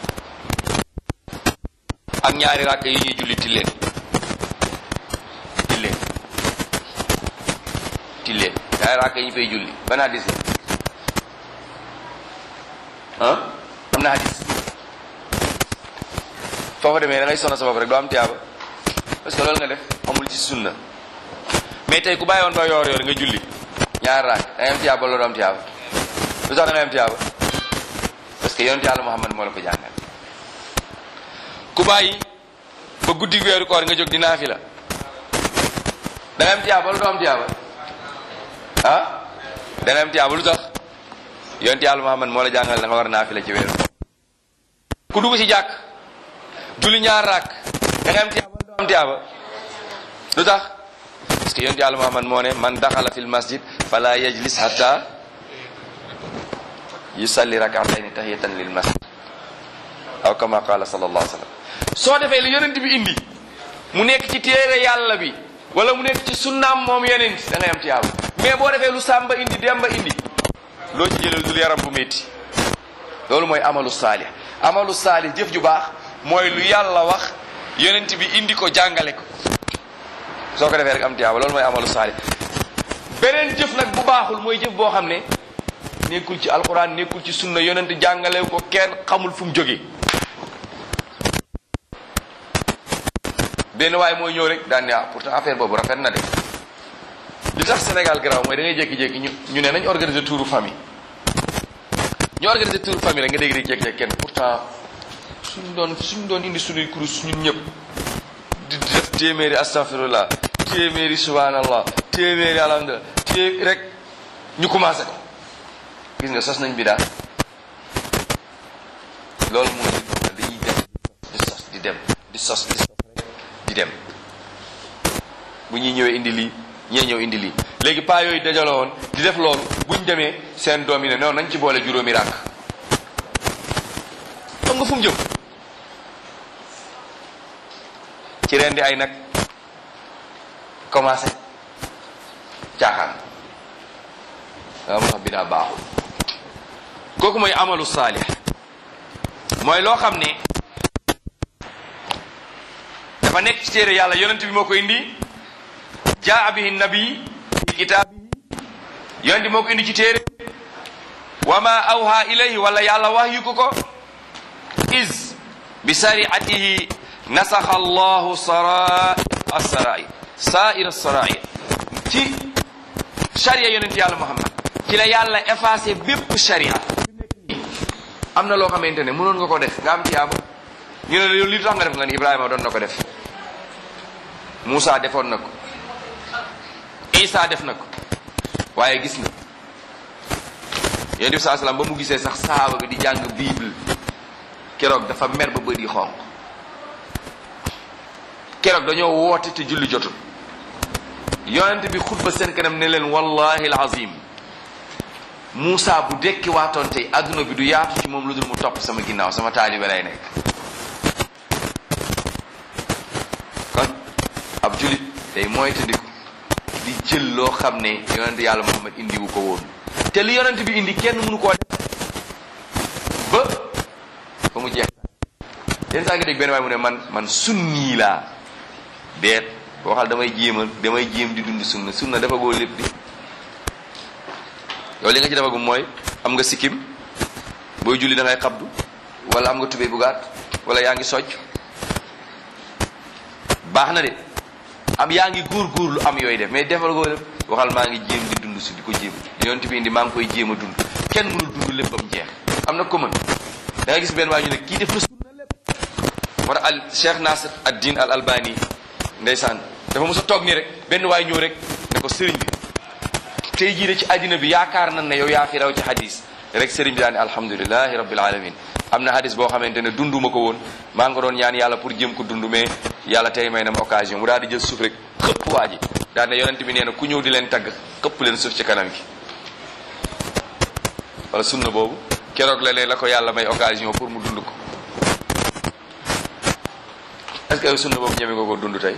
ak ñaari ràkk yi ñuy julli tilleen tilleen tilleen ñaari ràkk yi ñu fay julli ban hadis la ah am na hadis foofa demee da ngay sonal sa bopp rek doo am tiyaaba parce que loolu nga def amul ci sunna mais tey ku bàyyi woon ba yoor yoor nga julli ñaari ràkk da ngay am tiyaaba loolu doo am tiyaaba lu tax da ngay am tiyaaba parce que yonent yàlla Muhammad moo la ko jàngal ku bàyyi ba guddi weeru koor nga jóg di naafila da nga am tiyaaba wala doo am tiyaaba ah da nga am tiyaaba lu tax yonent yàlla Muhammad moo la jàngal da nga war a naafila ci weeru ku dugg ci jàkk julli ñaar raak da nga am tiyaaba wala doo am tiyaaba lu tax parce que yonent yàlla Muhammad moo ne man daxala fil masjid fala yajlis hatta yusalli rakatayni tahiyatan lil masjid aw kama qala sallallahu alayhi wa sallam soo defee li yonent bi indi mu nekk ci téere yàlla bi wala mu nekk ci sunnaam moom yonent da ngay am tiyaaba mais boo defee lu sàmba indi demba indi loo ci jëlal dul yaram bu métti loolu mooy amalu saalih amalu saalih jëf ju baax mooy lu yàlla wax yonent bi indi ko jàngale ko soo ko defee rek am tiyaaba loolu mooy amalu saalih beneen jëf nag bu baaxul mooy jëf boo xam ne nekkul ci alquran nekkul ci sunna yonent jàngale ko kenn xamul fu mu jógee benn waaye mooy ñëw rek daan ne ah pourtant affaire boobu rafet na de li tax Sénégal garaaw mooy da ngay jékki-jékki ñu ñu ne nañ organiser touru famille ñu organiser touru famille rek nga dégg rek jékki-jékki kenn pourtant suñ doon suñ doon indi suñuy kurus ñun ñëpp di def téeméeri astaghfirullah téeméeri subhanallah téeméeri alhamdulillah té rek ñu commencé ko gis nga sos nañ bi daal loolu mooy dañuy dem di sos di dem di sos di sos rek di dem bu ñuy ñëwee indi lii ñee ñëw indi lii léegi paa yooyu dajaloo woon di def loolu buñ demee seen doom yi ne noonu nañ ci boole juróomi ràkk xam nga fu mu jëm ci rendi ay nag commencé caaxaan waaw moo tax bi daa baaxul kooku mooy amalu saalih mooy loo xam ne dafa nekk ci téere yàlla yonent bi moo ko indi jaa bihi nabi fi kitaabihi yonent bi moo ko indi ci téere wa ma awha ilayhi wala yàlla wax yu ko ko is bi sariatihi nasaxa allahu sarai assarai sair assarai ci charia yonent yàlla muhammad ci la yàlla effacé bépp charia am na loo xamante ne mënoon nga ko def nga am tiyaaba ñu ne la li tax nga def nga ni Ibrahima doon na ko def Moussa defoon na ko Isa def na ko waaye gis nga yonent bi saa salaam ba mu gisee sax saaba bi di jàng bible keroog dafa mer ba bët yi xonq keroog dañoo woote te julli jotul yonent bi xutba seen kanam ne leen wallahi alazim Moussa bu dekki waatoon tey adduna bi du yaatu ci moom lu dul mu topp sama ginnaaw sama taalibe lay nekk kon ab julit day moytandiku di jël loo xam ne yonent yàlla Muhammad indi wu ko woon te li yonent bi indi kenn mënu koo def ba ba mu jeex yenn saa nga dégg benn waay mu ne man man sunni laa deet waxal damay jéemal damay jéem di dund sunna sunna dafa goo lépp di yow li nga ci defagum mooy am nga sikkim booy julli da ngay xabdu wala am nga tubéy bu gàtt wala yaa ngi socc baax na de am yaa ngi góor-góor lu am yooyu def mais defal goo lépp waxal maa ngi jéem di dund si di ko jéem li yonent bi indi maa ngi koy jéem a dund kenn mënul dund lépp am jeex am na ko mën da nga gis benn waay ñu ne kii def na sunna lépp war al Cheikh Nasir ad-Din al Albani ndeysaan dafa mos a toog nii rek benn waay ñëw rek ne ko sëriñ bi tey jii de ci àddina bi yaakaar nañ ne yow yaa fi raw ci hadis rek sëriñ bi daal ne alhamdulilahi rabbil alamin am na hadis boo xamante ne dunduma ko woon maa ngi ko doon ñaan yàlla pour jëm ko dund mais yàlla tey may na ma occasion mu daal di jël suuf rek xëpp waa ji daal ne yonent bi nee na ku ñëw di leen tagg xëpp leen suuf ci kanam gi wala sunna boobu keroog la leen la ko yàlla may occasion pour mu dund ko est-ce que yow sunna boobu ñeme nga ko dund tey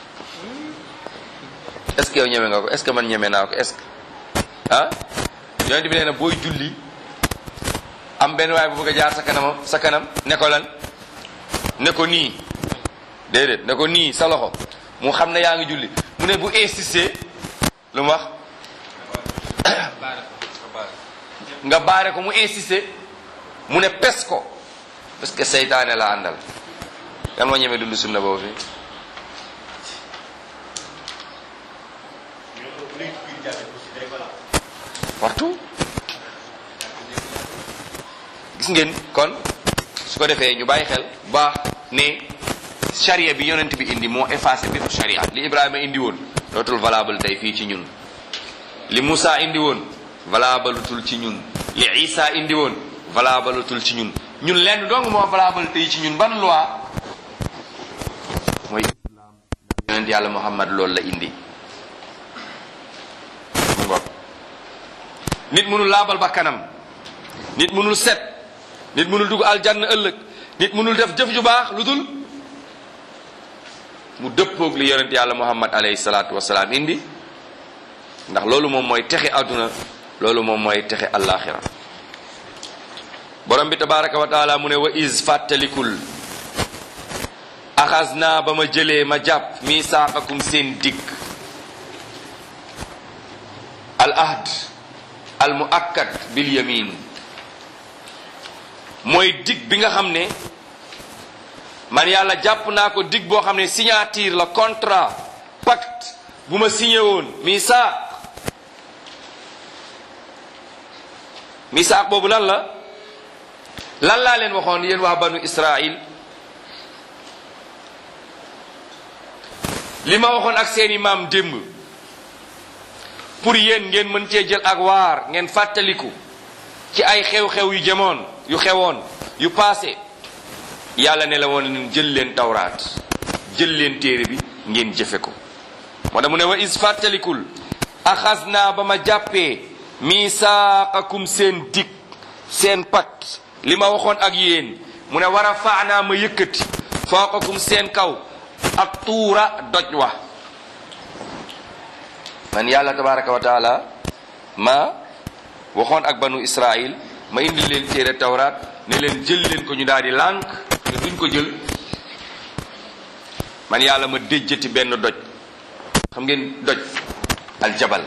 est-ce que yow ñeme nga ko est-ce que man ñeme naa ko est-ce que ah yonent bi nee na booy julli am benn waay bu bëgg a jaar sa kanam sa kanam ne ko lan ne ko nii déedéet ne ko nii sa loxo mu xam ne yaa ngi julli mu ne bu insisté lu mu wax nga baare ko mu insisté mu ne pes ko parce que seytaane la àndal yan moo ñeme dund sunna boobu fi partout gis ngeen kon su ko defee ñu bàyyi xel baax ne charia bi yonent bi indi moo effacé bépp charia li Ibrahima indi woon dootul valable tey fii ci ñun li Moussa indi woon valable tul ci ñun li Isa indi woon valable tul ci ñun ñun lenn dong moo valable tey ci ñun ban loi mooy islam yonent yàlla Muhammad loolu la indi mu ngoog nit mënul laabal ba kanam nit mënul set nit mënul dugg aljanna ëllëg nit mënul def jëf ju baax lu dul mu dëppoog li yonent yàlla muhammad alayhi salaatu wasalaam indi ndax loolu moom mooy texe àdduna loolu moom mooy texe allaaxira borom bi tabaraka wa taala mu ne wa is fàttalikul axas naa ba ma jëlee ma jàpp misaaqakum seen digg al ahd al muakkad bil yamin mooy dig bi nga xam ne man yàlla jàpp naa ko dig boo xam ne signature la contrat pacte bu ma signé woon misaaq misaaq boobu lan la lan laa leen waxoon yéen waa banu Israil li ma waxoon ak seeni maam démb pour yéen ngeen mën cee jël ak waar ngeen fàttaliku ci ay xew-xew yu jamoon yu xewoon yu paase yàlla ne la woon leen jël leen tawraat jël leen téere bi ngeen jëfe ko moo tax mu ne wa is fàttalikul axas naa ba ma jàppee misaaqakum seen dig seen pat li ma waxoon ak yéen mu ne war a faanaa ma yëkkati fooqakum seen kaw ak tuura doj wa man yàlla tabaraka wa taala ma waxoon ak banu israil ma indi leen téere tawraat ne leen jël leen ko ñu daal di lànk ne duñ ko jël man yàlla ma déjjati benn doj xam ngeen doj aljabal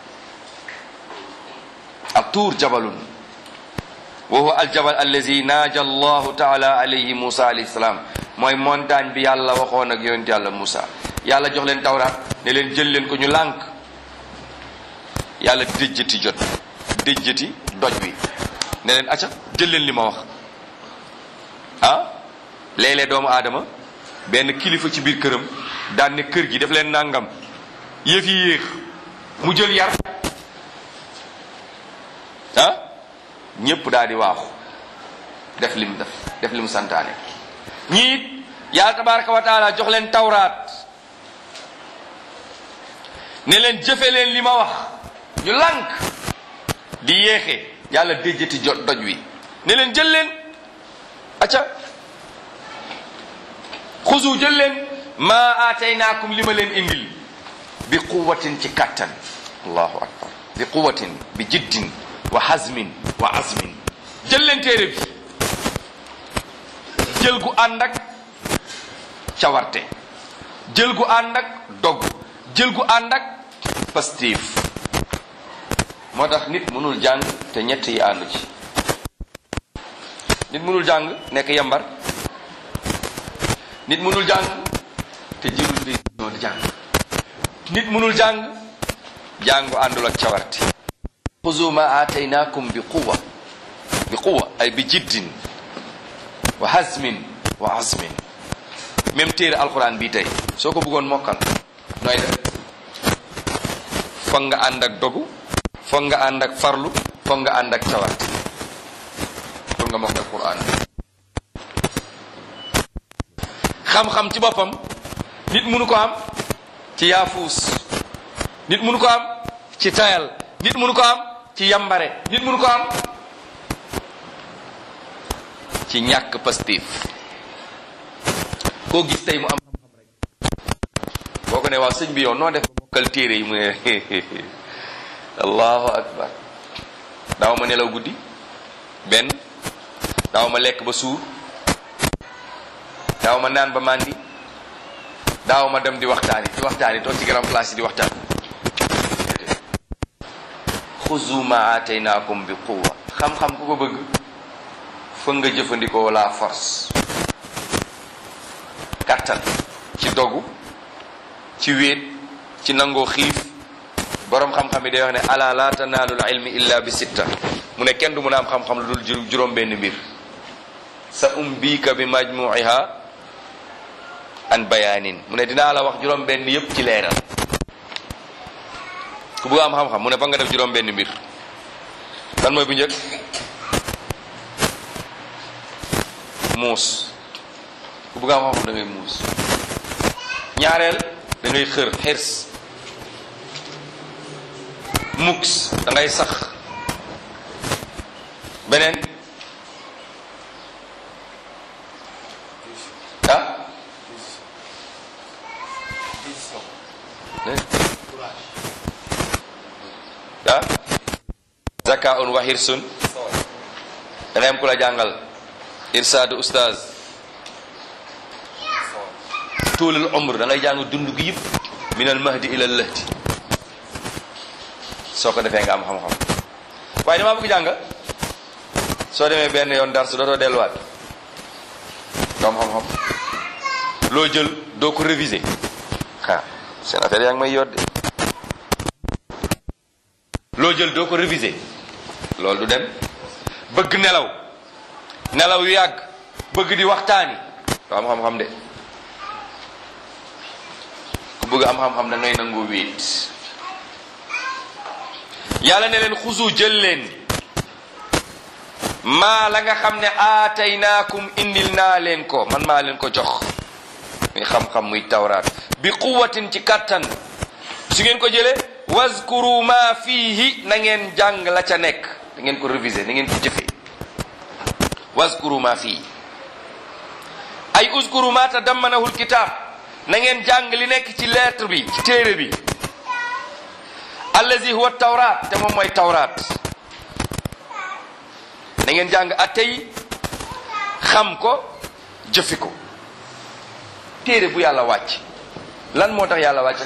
ak tuur jabalun wa huwa aljabal allazi naaja allahu taala alayhi musa alayhi salaam mooy montagne bi yàlla waxoon ak yonent yàlla musa yàlla jox leen tawraat ne leen jël leen ko ñu lànk yàlla déjjati jot déjjati doj wi ne leen acca jël leen li ma wax ah léeg-léeg doomu aadama benn kilifa ci biir këram daan ne kër gi daf leen nangam yëf yi yéex mu jël yar ah ñépp daal di waaxu def lim def def limu santaane ñiit yàlla tabaraka wa taala jox leen tawraat ne leen jëfe leen li ma wax ñu lànk di yéexe yàlla déjjati jot doj wi ne leen jël leen acca xusu jël leen maa aataynaakum li ma leen indil bi quwatin ci kattan allahu akbar bi quwatin bi jiddin wa hazmin wa azmin jël leen téere bi jël gu ànd ak cawarte jël gu ànd ak dog jël gu ànd ak pastif moo tax nit mënul jàng te ñett yi àndu ci nit mënul jàng nekk yambar nit mënul jàng te jëlul décision di jàng nit mënul jàng jàngu àndul ak cawarte xuzu ma aataynaakum bi quwa bi quwa ay bi jiddin wa hazmin wa azmin même téere alquran bii tey soo ko bëggoon mokkal nooy def foog nga ànd ak dogu foog nga ànd ak farlu foog nga ànd ak cawarte pour nga mokkal quran xam-xam ci boppam nit mënu ko am ci yaafuus nit mënu ko am ci tayal nit mënu ko am ci yambare nit mënu ko am ci ñàkk pastif koo gis tey mu am xam-xam rek boo ko ne waaw sëñ bi yow noo def mokkal téere yi mu ne allahu akbar daaw ma nelaw guddi benn daaw ma lekk ba suur daaw ma naan ba màndi daaw ma dem di waxtaani di waxtaani toog ci grand place yi di waxtaan xuzu ma aataynaakum bi quwa xam-xam ku ko bëgg fa nga jëfandikoo la force kattan ci dogu ci wéet ci nangoo xiif boroom xam-xam yi day wax ne ala la tanaalul ilmi illa bi sitta mu ne kenn du mun a am xam-xam lu dul juróom benn mbir sa umbika bi majmuiha an bayaanin mu ne dinaa la wax juróom benn yépp ci leeral ku bëgg am xam-xam mu ne fa nga def juróom benn mbir lan mooy bu njëkk muus ku bëgg am xam-xam da ngay muus ñaareel da ngay xër xirs mux da ngay sax beneen ah ah zaka un wa hirsun da ngay am ku la jàngal irsaadu ustaaz tuulul umr da ngay jàng dund gi yëpp min al mahdi ila al lahdi soo ko defee nga am xam-xam waaye damaa bëgg jàng soo demee benn yoon dar su dootoo delluwaat doo am xam-xam loo jël doo ko réviser ah seen affaire yaa ngi may yodde loo jël doo ko réviser loolu du dem bëgg nelaw nelaw yu yàgg bëgg di waxtaani doo am xam-xam de ku bëgg am xam-xam da ngay nangoo wéet yàlla ne leen xusu jël leen maa la nga xam ne aataynaakum indil naa leen ko man maa leen ko jox muy xam-xam muy tawraat bi quwatin ci kattan su ngeen ko jëlee wazkuru ma fiihi na ngeen jàng la ca nekk da ngeen ko réviser na ngeen ko jëfee wazkuru ma fiihi ay uzkuru ma tadammanahu lkitab na ngeen jàng li nekk ci lettre bi ci téere bi allazi huwa tawraat te moom mooy tawraat na ngeen jàng attey xam ko jëfi ko téere bu yàlla wàcc lan moo tax yàlla wàcc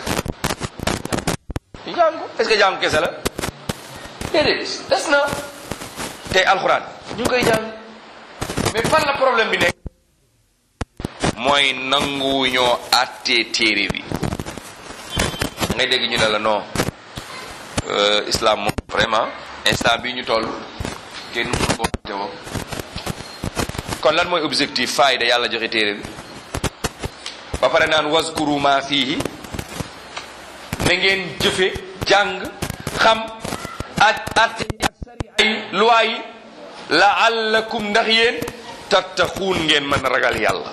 jàng est-ce que jàng kese la déedéet des na tey alxuraan ñu ngi koy jàng mais fan la problème bi nekk mooy nangu ñoo àttee téere bi da ngay dégg ñu ne la non islam moom vraiment instant bi ñu toll kenn mënu ko àtte woo kon lan mooy objectif faayda yàlla joxe téere bi ba pare naan waskuru ma fiihi na ngeen jëfe jàng xam ak atte yi ak sariya yi loi yi laallakum ndax yéen tattaquun ngeen mën a ragal yàlla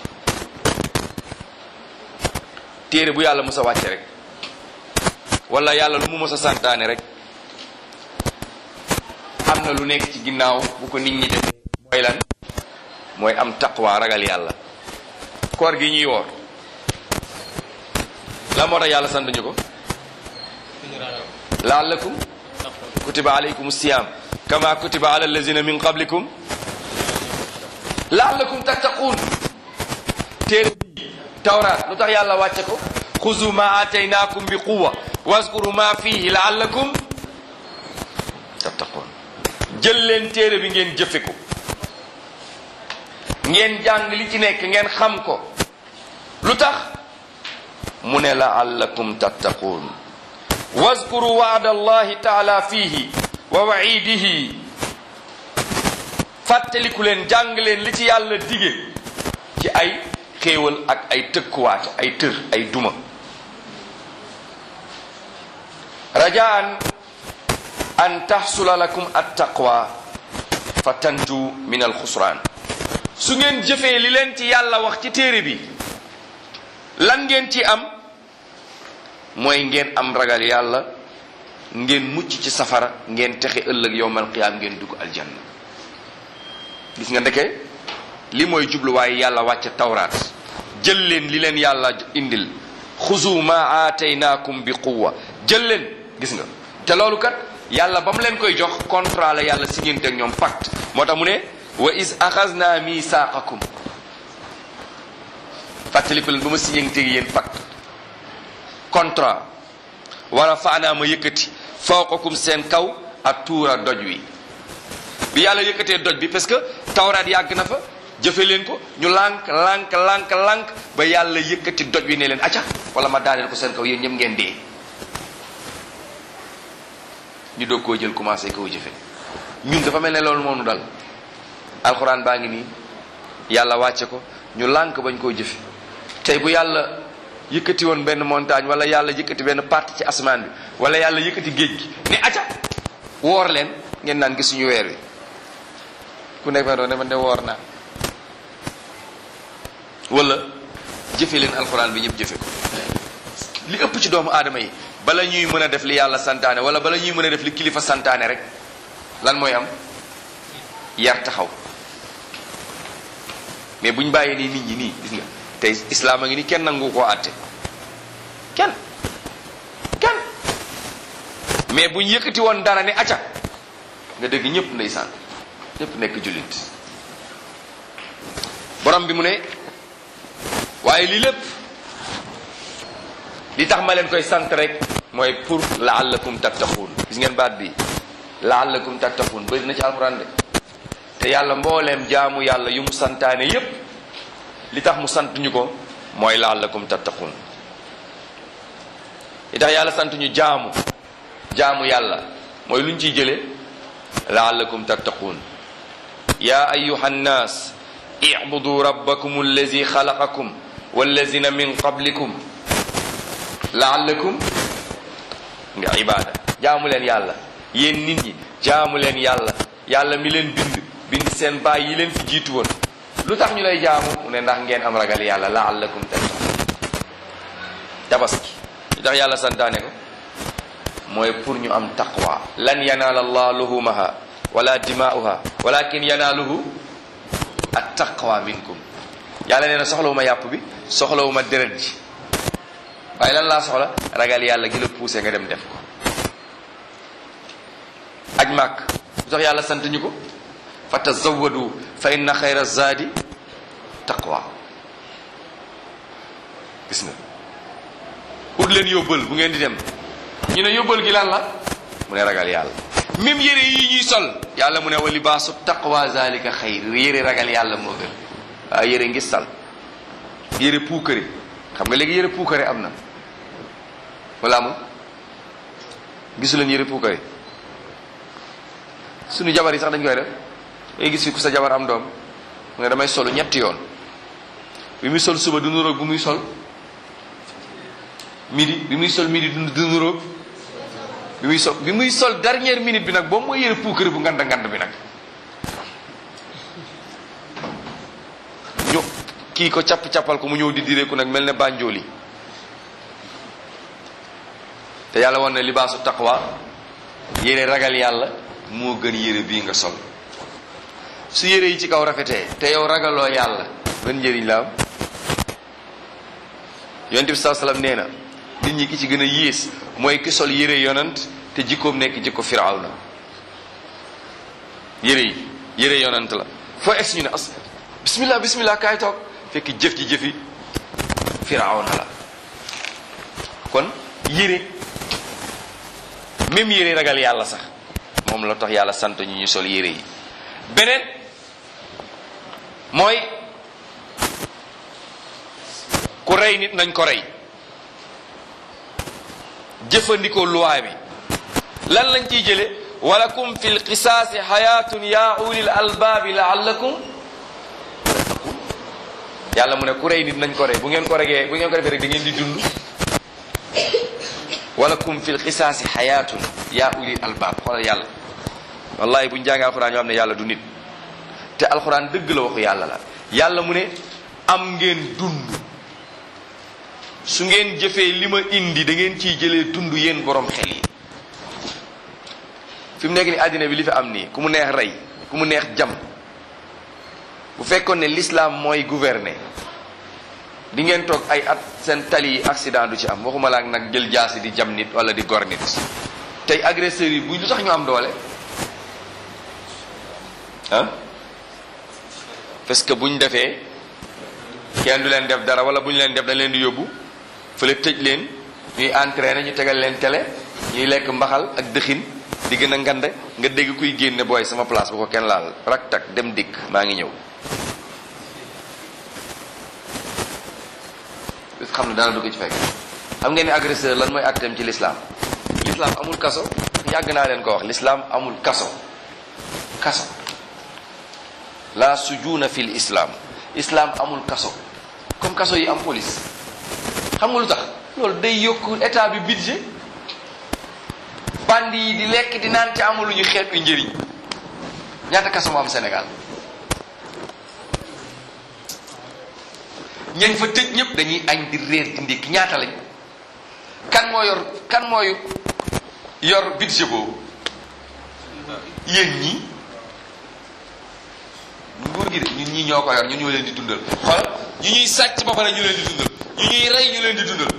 téere bu yàlla mës a wàcce rek wala yàlla lu mu mës a santaane rek am na lu nekk ci ginnaaw bu ko nit ñi defee mooy lan mooy am taqwa ragal yàlla koor gi ñuy woor la moo tax yàlla sant ñu ko laallakum kutiba alaykum siyam kama kutiba ala allazina min qablikum laallakum tattaquun téere bi tawraat lu tax yàlla wàcce ko xuzu ma ataynakum bi quwa waskuru ma fihi laallakum tattaquun jël leen téere bi ngeen jëfe ko ngeen jàng li ci nekk ngeen xam ko lu tax mu ne laallakum tattaquun waskuru waada allahi taala fiihi wa waidihi fàttaliku leen jàng leen li ci yàlla dige ci ay xéewal ak ay tëkkuwaate ay tër ay duma rajaan an taxsula lakum attaqwa fa tanju min alxusraan su ngeen jëfee li leen ci yàlla wax ci téere bi lan ngeen ci am mooy ngeen am ragal yàlla ngeen mucc ci safara ngeen texe ëllëg yowmal qiyaam ngeen dugg aljanna gis nga ndeke li mooy jubluwaay yàlla wàcce tawraat jël leen li leen yàlla indil xuzu ma aataynaakum bi quwwa jël leen gis nga te loolu kat yàlla ba mu leen koy jox contrat la yàlla signante ak ñoom pacte moo tax mu ne wa is axasna misaaqakum fàttaliku leen ba ma signante ak yéen pacte contrat war a faanaa ma yëkkati fawqakum seen kaw ak tuura doj wi bi yàlla yëkkatee doj bi parce que tawraat yàgg na fa jëfe leen ko ñu lànk lànk lànk lànk ba yàlla yëkkati doj wi ne leen acca wala ma daaneel ko seen kaw yéen ñëpp ngeen dee ñu doog koo jël commencé koo jëfe ñun dafa mel ne loolu moonu dal alxuraan baa ngi nii yàlla wàcce ko ñu lànk bañ koo jëfe tey bu yàlla yëkkati woon benn montagne wala yàlla yëkkati benn partie ci asamaan bi wala yàlla yëkkati géej gi ne acca woor leen ngeen naan gisuñu weer wi ku nekk fa doon ne man de woor naa wala jëfe leen alxuraan bi ñëpp jëfe ko li ëpp ci doomu aadama yi bala ñuy mën a def li yàlla santaane wala bala ñuy mën a def li kilifa santaane rek lan mooy am yar taxaw mais buñ bàyyee nii nit ñi nii gis nga tey islaam a ngi ni kenn nangu koo àtte kenn kenn mais buñ yëkkati woon dara ne acca nga dégg ñëpp ndeysaan ñëpp nekk jullit borom bi mu ne waaye lii lépp li tax ma leen koy sant rek mooy pour laallakum tattaquun gis ngeen baat bi laallakum tattaquun bëri na ci alxuraan de te yàlla mbooleem jaamu yàlla yu mu santaane yépp li tax mu sant ñu ko mooy laallakum tattaquun li tax yàlla sant ñu jaamu jaamu yàlla mooy lu ñu ciy jële laallakum tattaquun yaa ayuha nnaas ibudu rabbakum allazi xalaqakum wallazina min qablikum laallakum nga ibaada jaamu leen yàlla yéen nit ñi jaamu leen yàlla yàlla mi leen bind bind seen baay yi leen fi jiitu woon lu tax ñu lay jaamu mu ne ndax ngeen am ragal yàlla laallakum tattaqun tabaski lu tax yàlla santaane ko mooy pour ñu am taqwa lan yanaala allah luhumaha wala dimaa'uha walakin yanaaluhu at taqwa minkum yàlla nee na soxlawuma yàpp bi soxlawuma deret ji waaye lan laa soxla ragal yàlla gi la poussé nga dem def ko aj màkk lu tax yàlla sant ñu ko fa tazawadu fa inna xayra zaadi taqwa gis nga ut leen yóbbal bu ngeen di dem ñu ne yóbbal gi lan la mu ne ragal yàlla même yére yi ñuy sol yàlla mu ne wa libaasu taqwa zalika xayr yére ragal yàlla moo gën waaw yére ngis sal yére puukare xam nga léegi yére puukare am na wala amul gisu leen yére puukare suñu jabar yi sax dañ koy def ngay gis fi ku sa jabar am doom mu ne damay solu ñetti yoon bi muy sol suba du nuroog bu muy sol midi bi muy sol midi du nuroog bi muy sol bi muy sol dernière minute bi nag boobu mooy yére puukare bu ngand ngand bi nag kii ko capp-cappal ko mu ñëw di direeku nag mel ne bànjooli te yàlla woon ne libaasu taqwa yére ragal yàlla moo gën yére bii nga sol su yére yi ci kaw rafetee te yow ragaloo yàlla ban njëriñ la am yonent bi saa salaam nee na nit ñi ki ci gën a yées mooy ki sol yére yonant te jikkoom nekk jikko firawna yére yi yére yonant la foo egg ñu ne as bismillah bismillah kaay toog fekk jëf ji jëfi firawna la kon yére même yére ragal yàlla sax moom la tax yàlla sant ñu ñu sol yére yi beneen mooy ku rey nit nañ ko rey jëfandikoo luwaa bi lan lañ ciy jële walakum fi lqisaasi xayaatun ya ulil albaabi laallakum tattaqun yàlla mu ne ku rey nit nañ ko rey bu ngeen ko regee bu ngeen ko defee rek da ngeen di dund walakum fi lqisaasi xayaatun ya ulil albaab xoolal yàlla wallahi buñ jàngee alxuraan yoo xam ne yàlla du nit te alxuraan dëgg la waxu yàlla la yàlla mu ne am ngeen dund su ngeen jëfee li ma indi da ngeen ciy jëlee dund yéen borom xel yi fi mu nekk ni àddina bi li fi am nii ku mu neex rey ku mu neex jam bu fekkoon ne l'islam mooy gouverner di ngeen toog ay at seen tali yi accident du ci am waxuma la ak nag jël jaasi di jam nit wala di gor nit tey agresseurs yi bu lu tax ñu am doole ah parce que buñ defee kenn du leen def dara wala bu ñu leen def dañ leen di yóbbu fële tëj leen ñuy entraîné ñu tegal leen télé ñuy lekk mbaxal ak dëxin di gën a ngande nga dégg kuy génne booy sama place bu ko kenn laal rak tak dem dikk maa ngi ñëw bis xam ne dara du ko ci fekk xam ngeen ni agresseur lan mooy atteem ci l'islam l'islam amul kaso yàgg naa leen ko wax l'islam amul kaso kaso la sujuna fil islam islam amul kaso comme kaso yi am police xam nga lu tax loolu day yokk état bi budget bandi yi di lekk di naan te amul lu ñu xeet yu njëriñ ñaata kaso moo am Sénégal ñañ fa tëj ñëpp dañuy añ di réer di ndékki ñaata lañ kan moo yor kan mooy yor budget boobu yéen ñi nguur gi de ñun ñii ñoo ko yor ñun ñoo leen di dundal xool ñu ñuy sàcc ba pare ñu leen di dundal ñu ñuy rey ñu leen di dundal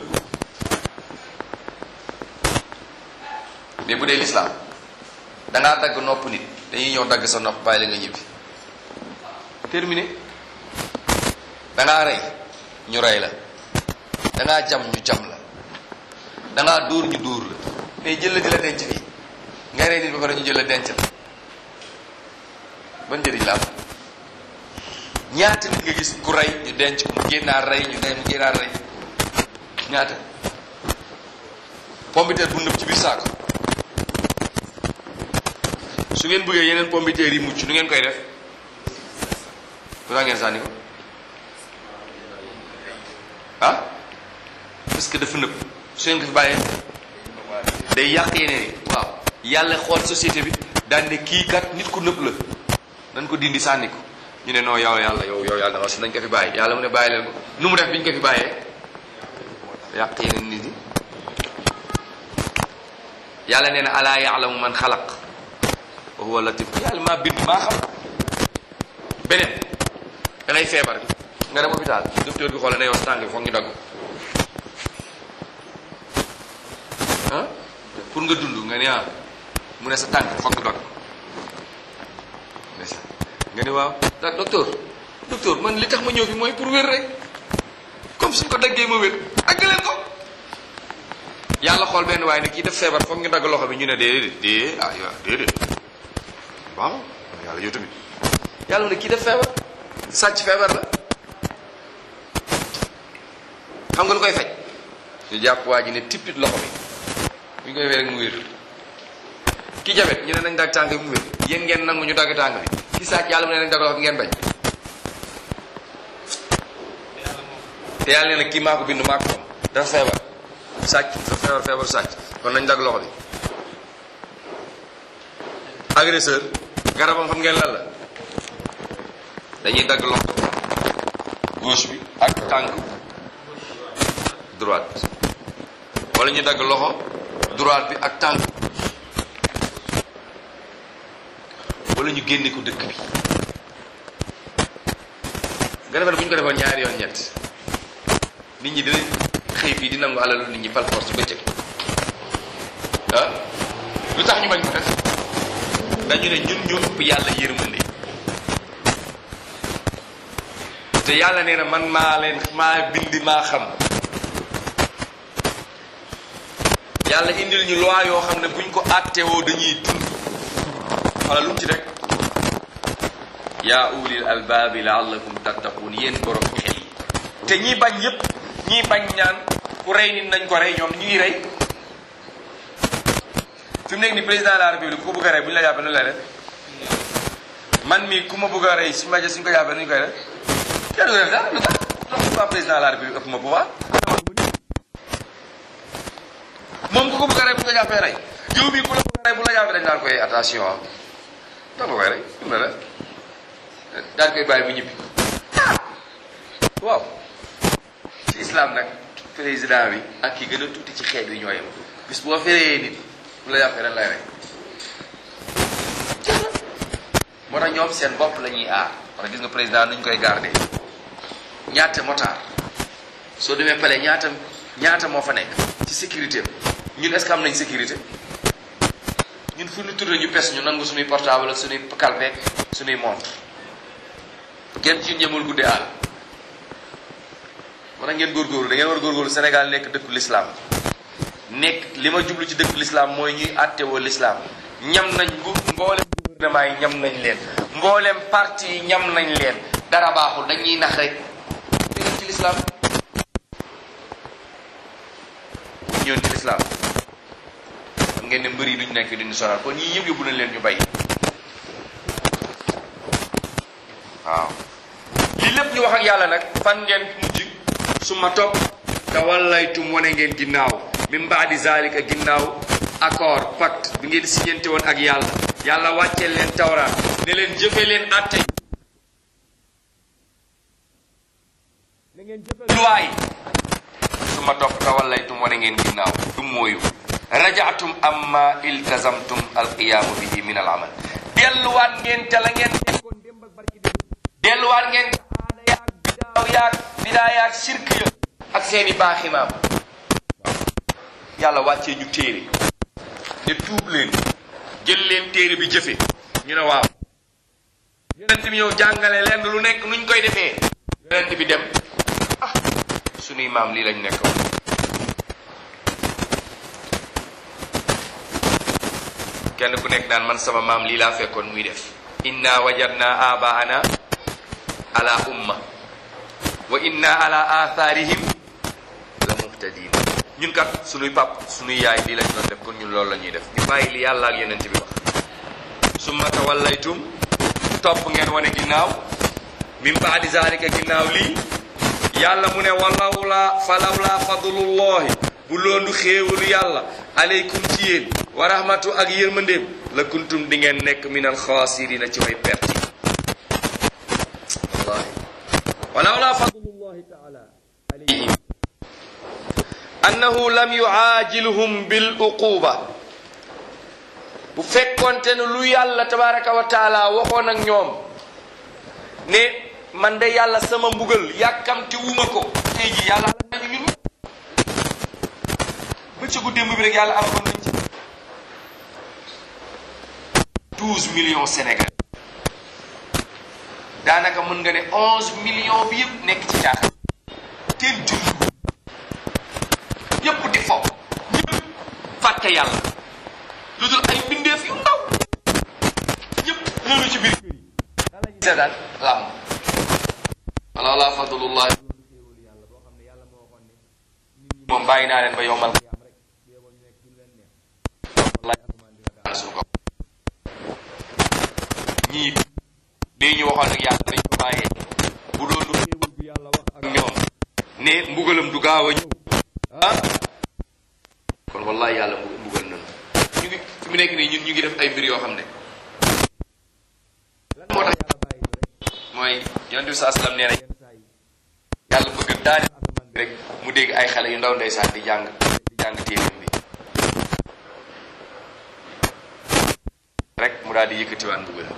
mais bu dee lislaam dangaa dagg nopp nit dañuy ñëw dagg sa nopp bàyyi la nga ñibbi terminé dangaa rey ñu rey la dangaa jam ñu jam la dangaa dóor ñu dóor la mais jël la di la denc fii ngay rey nit ba pare ñu jël la denc la ban njëriñ la am ñaata nit nga gis ku rey ñu denc ko mu génnaar rey ñu ne mu génnaar rey ñaata pompiteer bu nëb ci biir saako su ngeen bëggee yeneen pompiteer yi mucc nu ngeen koy def lu tax ngeen sànni ko ah parce que dafa nëb su ngeen ko fi bàyyee day yàq yeneen yi waaw yàlla xool société bi daan ne kii kat nit ku nëb la nañ ko dindi sànni ko ñu ne non yow yàlla yow yow yàlla dama si nañ ko fi bàyyi yàlla mu ne bàyyi leen ko nu mu def bi ñu ko fi bàyyee yàq yeneen nit ñi yàlla nee na alaa yaalamu man xalaq wa huwa latif yàlla maa bind maa xam beneen da ngay feebar nga dem hôpital docteur bi xoole ne yow sa tànk bi foog ñu dagg ah pour nga dund nga ne ah mu ne sa tànk foog ñu dagg nga ne waaw da docteur docteur man li tax ma ñëw fi mooy pour wér rek comme suñ ko daggee ma wér dagg leen ko yàlla xool benn waaye ne kii def feebar foog ñu dagg loxo bi ñu ne déedéet déedéet ah yow déedéet waaw yàlla yow tamit yàlla mu ne kii def feebar sàcc feebar la xam nga lu koy faj ñu jàpp waa ji ne tippit loxo bi bu ñu koy wér rek mu wér ki jabet ñu ne nañ dagg tànk bi mu wér yéen ngeen nangu ñu dagg tànk bi ki sàcc yàlla mu ne nañ dagg loxo bi ngeen bañ te yàlla nee na kii maa ko bind maa ko moom dafa feebar sàcc dafa feebar feebar sàcc kon nañ dagg loxo bi agresseur garabam xam ngeen lan la dañuy dagg loxo gauche bi ak tànk droite wala ñu dagg loxo droite bi ak tànk wala ñu génne ko dëkk bi nga defal bu ñu ko defoon ñaari yoon ñett nit ñi dinañ xëy fii di nangu alalu nit ñi par force bëccëg ah lu tax ñu bañ ko def dañu ne ñun ñoo ëpp yàlla yërmande te yàlla nee na man maa leen maa bind maa xam yàlla indil ñu loi yoo xam ne buñ ko àttewoo dañuy dund wala lu mu ci rek yaa ulil albaabi laallakum tattaqun yéen borom xel yi te ñi bañ yépp ñi bañ ñaan ku rey nit nañ ko rey ñoom ñu ngi rey fi mu nekk ni président de la république ku ko bëgg a rey bu ñu la jàppee nu lay def man mii ku ma bëgg a rey suñu ma suñ ko jàppee nu ñu koy def kenn du def dara lu tax lu tax président de la république ëpp ma pouvoir moom ku ko bëgg a rey bu ñu ko jàppee rey yow mii ku la bëgg a rey bu la jàppee dañ naan koy attention ah da nga koy rey fi mu ne la daal koy bàyyi bu ñibbi waaw ci islam nag président bi ak ki gën a tuuti ci xeet wi ñoo yem bis boo feree nit bu la jàppee dañ lay rey moo tax ñoom seen bopp la ñuy aar moo tax gis nga président nuñ koy garder ñaata motard soo demee pale ñaata ñaata moo fa nekk ci sécurité ñun est-ce que am nañ sécurité ñun fu ñu turé ñu pes ñu nangu suñuy portable ak suñuy kalpeek suñuy montre kenn ci ñemul guddee àll moo tax ngeen góorgóorlu da ngeen war góorgóorlu Sénégal nekk dëkku l'islam nekk li ma jublu ci dëkku l'islam mooy ñuy àttewoo l'islam ñam nañ bu mboolem gouvernement yi ñam nañ leen mboolem parti yi ñam nañ leen dara baaxul dañuy nax rek ñëw ci l'islam ñëw ci l'islam xam ngeen ne mbër yi duñ nekk duñu sonal kon ñii yëpp yóbbu nañ leen ñu bay waaw lii lépp ñu wax ak yàlla nag fan ngeen mujj su ma topp te wallaytum wane ngeen ginnaaw min baadi zalika ginnaaw accord pacte bi ngeen signante woon ak yàlla yàlla wàccee leen tawraat ne leen jëfe leen atte na ngeen jëfe luwaay su ma topp te wallaytum wane ngeen ginnaaw du mooyu rajaatum amma iltazamtum alqiyaamu bihi min al amal delluwaat ngeen te la ngeen nekkoon démb ak barki démb delluwaat ngeen te aada yaag bidaaw yaag bidaa yaag sirk ya ak seeni baaxi maam yàlla wàccee ñu téere ne tuub leen jël leen téere bi jëfe ñu ne waaw yonent bi ñëw jàngale leen lu nekk nuñ koy defee yonent bi dem ah sunuy maam lii lañ nekk kenn ku nekk naan man sama maam lii laa fekkoon muy def inna wajadna abaana ala umma wa inna ala atharihim la muhtadin ñun kat sunuy pap sunuy yaay lii lañ doon def kon ñun loolu la ñuy def ñu bàyyi li yàlla ak yeneen bi wax summa tawallaytum topp ngeen wane ginnaaw min baadi zalika ginnaaw lii yàlla mu ne walawla falawla fadlullahi bu loolu xéewalu yàlla aleykum ci yéen wa rahmatu ak yërmandeem la kuntum di ngeen nekk min alxaasirina ci way perte wallahi walawla fadlullahi taala alayhim annahu lam yuaajilhum bil uquba bu fekkonte ne lu yàlla tabaraka wa taala waxoon ak ñoom ne man de yàlla sama mbugal yàkkamti wuma ko tey ji yàlla ala nañu ñun bëccëgu démb bi rek yàlla alakoon nañ ci douze millions Sénégal daanaka mën nga ne onze millions bi yëpp nekk ci caaxaan kenn julli ñëpp di fo ñëpp fàtte yàlla lu dul ay mbindeef yu ndaw ñëpp ñëw ci biir kër yi dala ñu seetaan lam wala wala fadlullahi moom bàyyi naa leen ba yombal ñii lii ñu waxoon ak yàlla dañ ko bàyyee bu doon lu xéewal bu yàlla wax ak ñoom ne mbugalam du gaaw a ñëw ah kon wallahi yàlla mbugal nañu ñu ngi fi mu nekk nii ñun ñu ngi def ay mbir yoo xam ne lan moo tax yàlla bàyyi ñu rek mooy yonent bi saa sallam nee na yenn saa yi yàlla bëgg daane asamaan bi rek mu dégg ay xale yu ndaw ndeysaan di jàng di jàng téeréem bi rek mu daal di yëkkatiwaan mbugal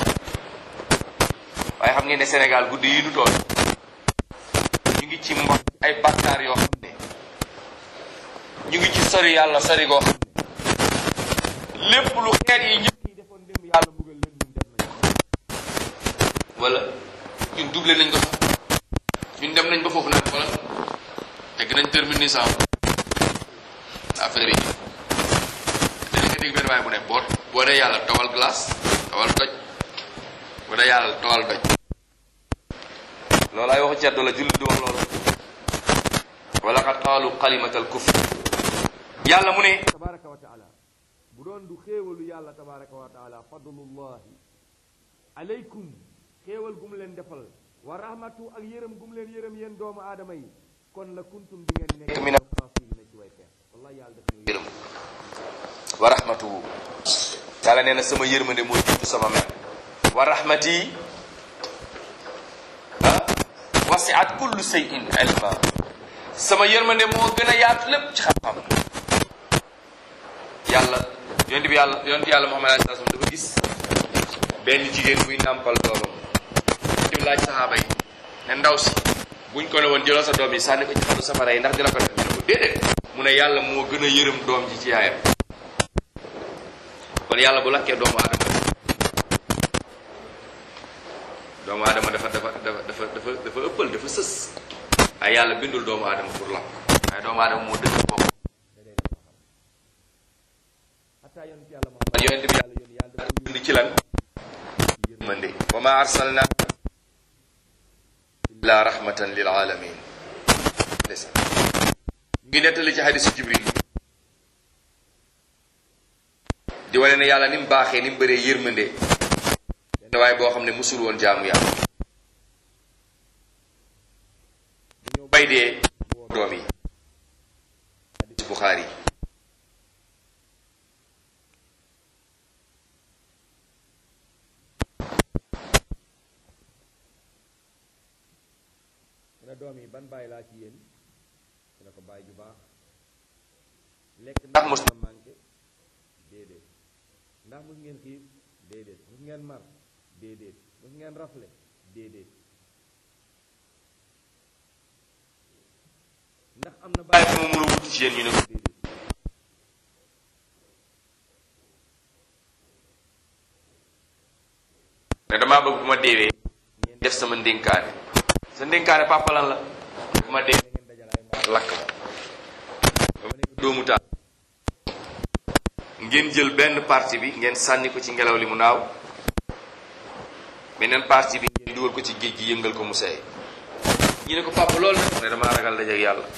waaye xam ngeen ne Sénégal guddi yi nu tool ñu ngi ci mbokk ay bàkkaar yoo xam ne ñu ngi ci sori yàlla sori goo xam ne lépp lu xeet yi ñëpp yi defoon démb yàlla mbugal leen ñun def nañ ko wala ñun doublé nañ ko sax ñun dem nañ ba foofu nag wala tegg nañ terminé sans affaire yi dinañ nga dégg benn waaye bu ne boo boo dee yàlla tawal glace tawal doj boo dee yàlla tawal doj loolu ay waxu ceddo la jullit di wax loolu wala qad qaalu kalimatal kufr yàlla mu ne tabaraka wa taala bu doon du xéewalu yàlla tabaraka wa taala fadlullahi aleykum xéewal gu mu leen defal wa rahmatu ak yërëm gu mu leen yërëm yéen doomu aadama yi kon la kuntum di ngeen nekk min alxaasirina ci way peer wallahi yàlla def ñu yërëm wa rahmatuhu yàlla nee na sama yërmande moo jiitu sama mer wa rahmati ah wasiat kullu shay'in ilma sama yërmande moo gën a yaatu lépp ci xam-xam yàlla yonent bi yàlla yonent yàlla Muhammad alayhi salaam dafa gis benn jigéen buy nàmpal doomam di laaj saxaaba yi ne ndaw si buñ ko ne woon jëlal sa doom yi sànni ko ci xalu safara yi ndax dina ko def ñu ne ko déedéet mu ne yàlla moo gën a yërëm doom ji ci yaayam kon yàlla bu lakkee doomu aadama doomu aadama dafa dafa dafa dafa dafa dafa ëppal dafa sës ay yàlla bindul doomu aadama pour lakk waaye doomu aadama moo dëgg bopp hatta yonent yàlla Muhammad yonent bi yàlla yónni yàlla dafa yónni ci lan yërmande wa ma arsalnaaka illa rahmatan lil alamin ndeysaan ngi nettali ci hadisu jibril di wane ne yàlla ni mu baaxee ni mu bëree yërmande benn waaye boo xam ne musul woon jaamu yàlla bu ñëw bay dee woo doom yi hadis buxaari yi mu ne doom yi ban bàyyi laa ci yéen mu ne ko bàyyi ju baax lekk ndax mos na manqué déedéet ndax mos ngeen xiif déedéet mos ngeen mar déedéet mos ngeen rafle déedéet ndax am na bàyyi fu ma mën a wuti ci yéen ñu ne ko déedéet ne damaa bëgg bu ma deewee ngeen def sama ndénkaane sa ndénkaane papa lan la bu ma deewee ngeen dajal ay mbaar lakk ma ba ma nekk doomu taal ngeen jël benn partie bi ngeen sànni ko ci ngelaw li mu naaw beneen partie bi ngeen dugal ko ci géej gi yëngal ko mu seey ñu ne ko papa loolu nag mu ne damaa ragal dajeek yàlla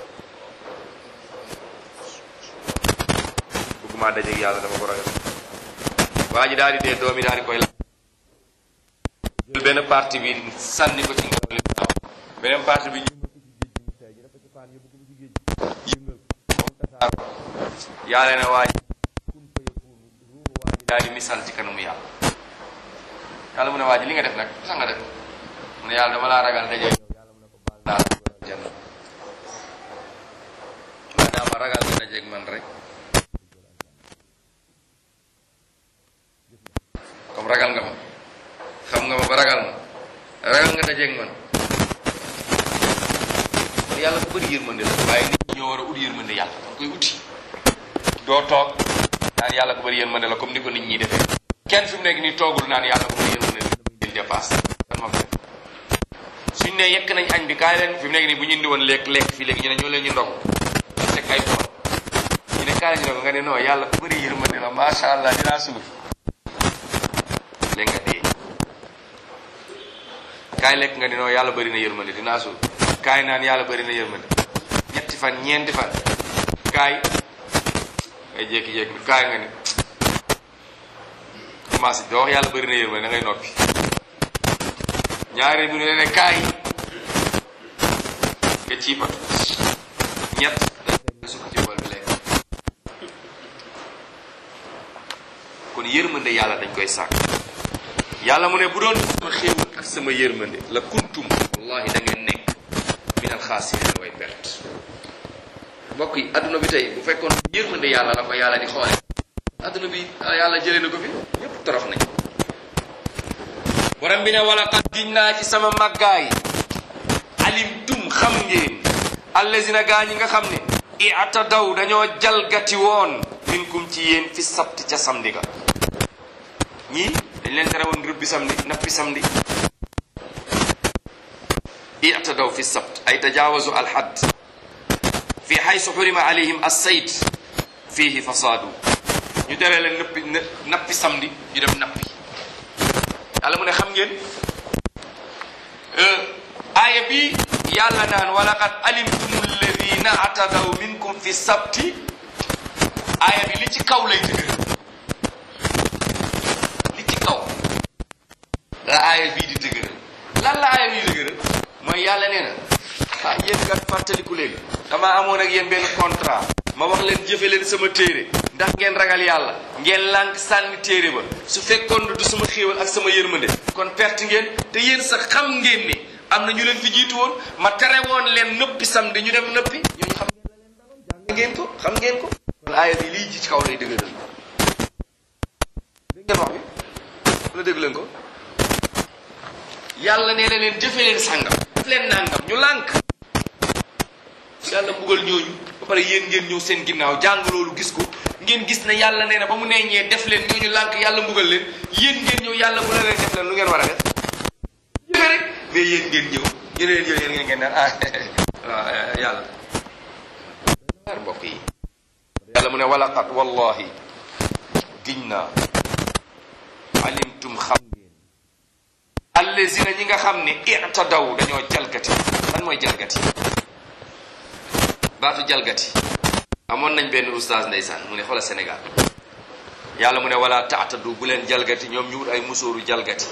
bëgguma dajeek yàlla dama ko ragal waa ji daal di dee doom yi daal di koy lakk jël benn partie bi sànni ko ci ngelaw li mu naaw beneen partie bi ñu ko ci géej gi mu seey ñu def ko ci paan yóbbu ko ci géej gi yëngal ko moom tasaaro yàlla ne waa ji kun fa yakunu ruuxu waa ji daal di misal ci kanamu yàlla yàlla mu ne waa ji li nga def nag sax nga def mu ne yàlla dama laa ragal daje yow yàlla mu ne ko baal naa la dugal janna maanaam ma ragal nga dajeeg man rek comme ragal nga ma xam nga ma ba ragal ma ragal nga dajeeg man kon yàlla ku bëri yërmande la waaye nit ñi ñoo war a ut yërmande yàlla danga koy uti doo toog naan yàlla ku bëri yërmande la comme ni ko nit ñi defee kenn fi mu nekk nii toogul naan yàlla ku bëri yërmande la damay jël dépasse kan ma ko def suñ ne yekk nañ añ bi kaay leen fi mu nekk nii bu ñu indi woon lekk lekk fii léegi ñu ne ñoo leen ñu ndog ñu teg ay bool ñu ne kaay ñu ndog nga ne non yàlla ku bëri yërmande la macha allah dinaa suur léegi nga dee kaay lekk nga ne non yàlla bëri na yërmande dinaa suur kaay naan yàlla bëri na yërmande ñetti fan ñeenti fan kaay ngay jékki-jékki kaay nga ni commencé doo wax yàlla bëri na yërmande da ngay noppi ñaari bu ne ne kaay nga ciipatu ñett nga sukk ci bool bi lekk kon yërmande yàlla dañ koy sàkk yàlla mu ne bu doon sama xéewal ak sama yërmande la kuntum wallahi da ngeen nekk xaasiriin way perte mbokk yi adduna bi tey bu fekkoon yërmande yàlla la ko yàlla di xoole adduna bi yàlla jëlee na ko fi ñëpp torox nañ borom bi ne wala xat giñ naa ci sama màggaay alimtum xam ngeen allazina gaa ñi nga xam ne i'tadaw dañoo jalgati woon minkum ci yéen fi sabti ca samedi ga ñii dañ leen tere woon rëbbi samedi nappi samedi i'tadaw fi sabt ay tajaawazu alxadd fi xaysu xurima alayhim assayt fiihi fasaadu ñu tere leen nappi nappi samedi ñu dem nappi yàlla mu ne xam ngeen aaya bi yàlla naan walaqad alimtum alladina atadaw minkum fi sabti aaya bi li ci kaw lay dëgër li ci kaw la aaya bii di dëgëral lan la aaya bii dëgëral mooy yàlla nee na ah yéen kat fàttaliku leen damaa amoon ak yéen benn contrat ma wax leen jëfe leen sama téere ndax ngeen ragal yàlla ngeen lànk sànni téere ba su fekkoon du sama xéewal ak sama yërmande kon perte ngeen te yéen sax xam ngeen ne am na ñu leen fi jiitu woon ma tere woon leen nëppi samedi ñu dem nëppi ñooñu xam ngeen la leen daloon jàng ngeen ko xam ngeen ko kon aaya bi lii ji ci kaw lay dëgëral dégg ngeen wax bi wala dégg leen ko yàlla nee na leen jëfe leen sàngam def leen nàngam ñu lànk yàlla mbugal ñooñu ba pare yéen ngeen ñëw seen ginnaaw jàng loolu gis ko ngeen gis ne yàlla nee na ba mu neeñee def leen ñooñu lànk yàlla mbugal leen yéen ngeen ñëw yàlla bu la leen def leen lu ngeen war a def jëfe rek mais yéen ngeen ñëw ñu ne leen yéen ngeen ngeen naan ah waaw yàlla ar mbokk yi yàlla mu ne walaqat wallahi giñ naa alimtum xam ngeen allazina ñi nga xam ne i'tadaw dañoo jalgati lan mooy jalgati baatu jalgati amoon nañ benn oustaz ndeysaan mu ne xoola Sénégal yàlla mu ne wala taatadu bu leen jalgati ñoom ñu wut ay musóoru jalgati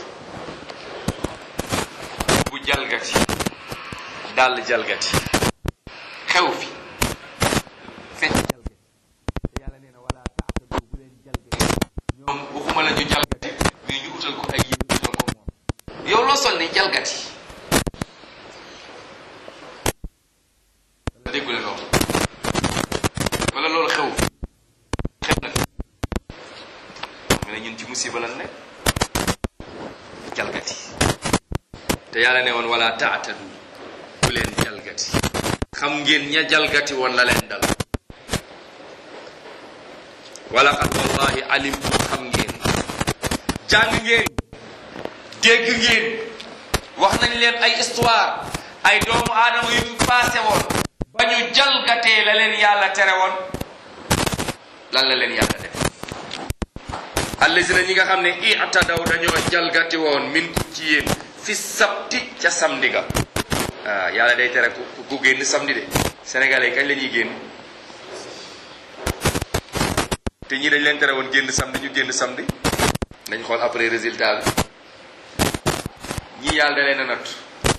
bu jalgati dàll jalgati xew fi fekk jalgati te yàlla nee na wala taatadu bu leen jalgati ñoom waxuma la ñu jalgati mais ñu utal ko ay yëpp ñoo ko moom yow loo sol ni jalgati wala déggu leen loolu wala loolu xew xew na mu ne ñun ci musiba lan nekk jalgati te yàlla ne woon wala taatadu bu leen jalgati xam ngeen ña jalgati woon la leen dal wala xat wallahi alimtum xam ngeen jàng ngeen dégg ngeen wax nañ leen ay histoire ay doomu aadama yu fi passé woon ba ñu jalgatee la leen yàlla tere woon lan la leen yàlla def allazina ñi nga xam ne i'tadaw dañoo jalgati woon min ci yéen fi sabti ca samedi ga ah yàlla day tere ku ku génn samedi de sénégalais yi kañ la ñuy génn te ñii dañ leen tere woon génn samedi ñu génn samedi nañ xool après résultat bi ñii yàlla da leen a natt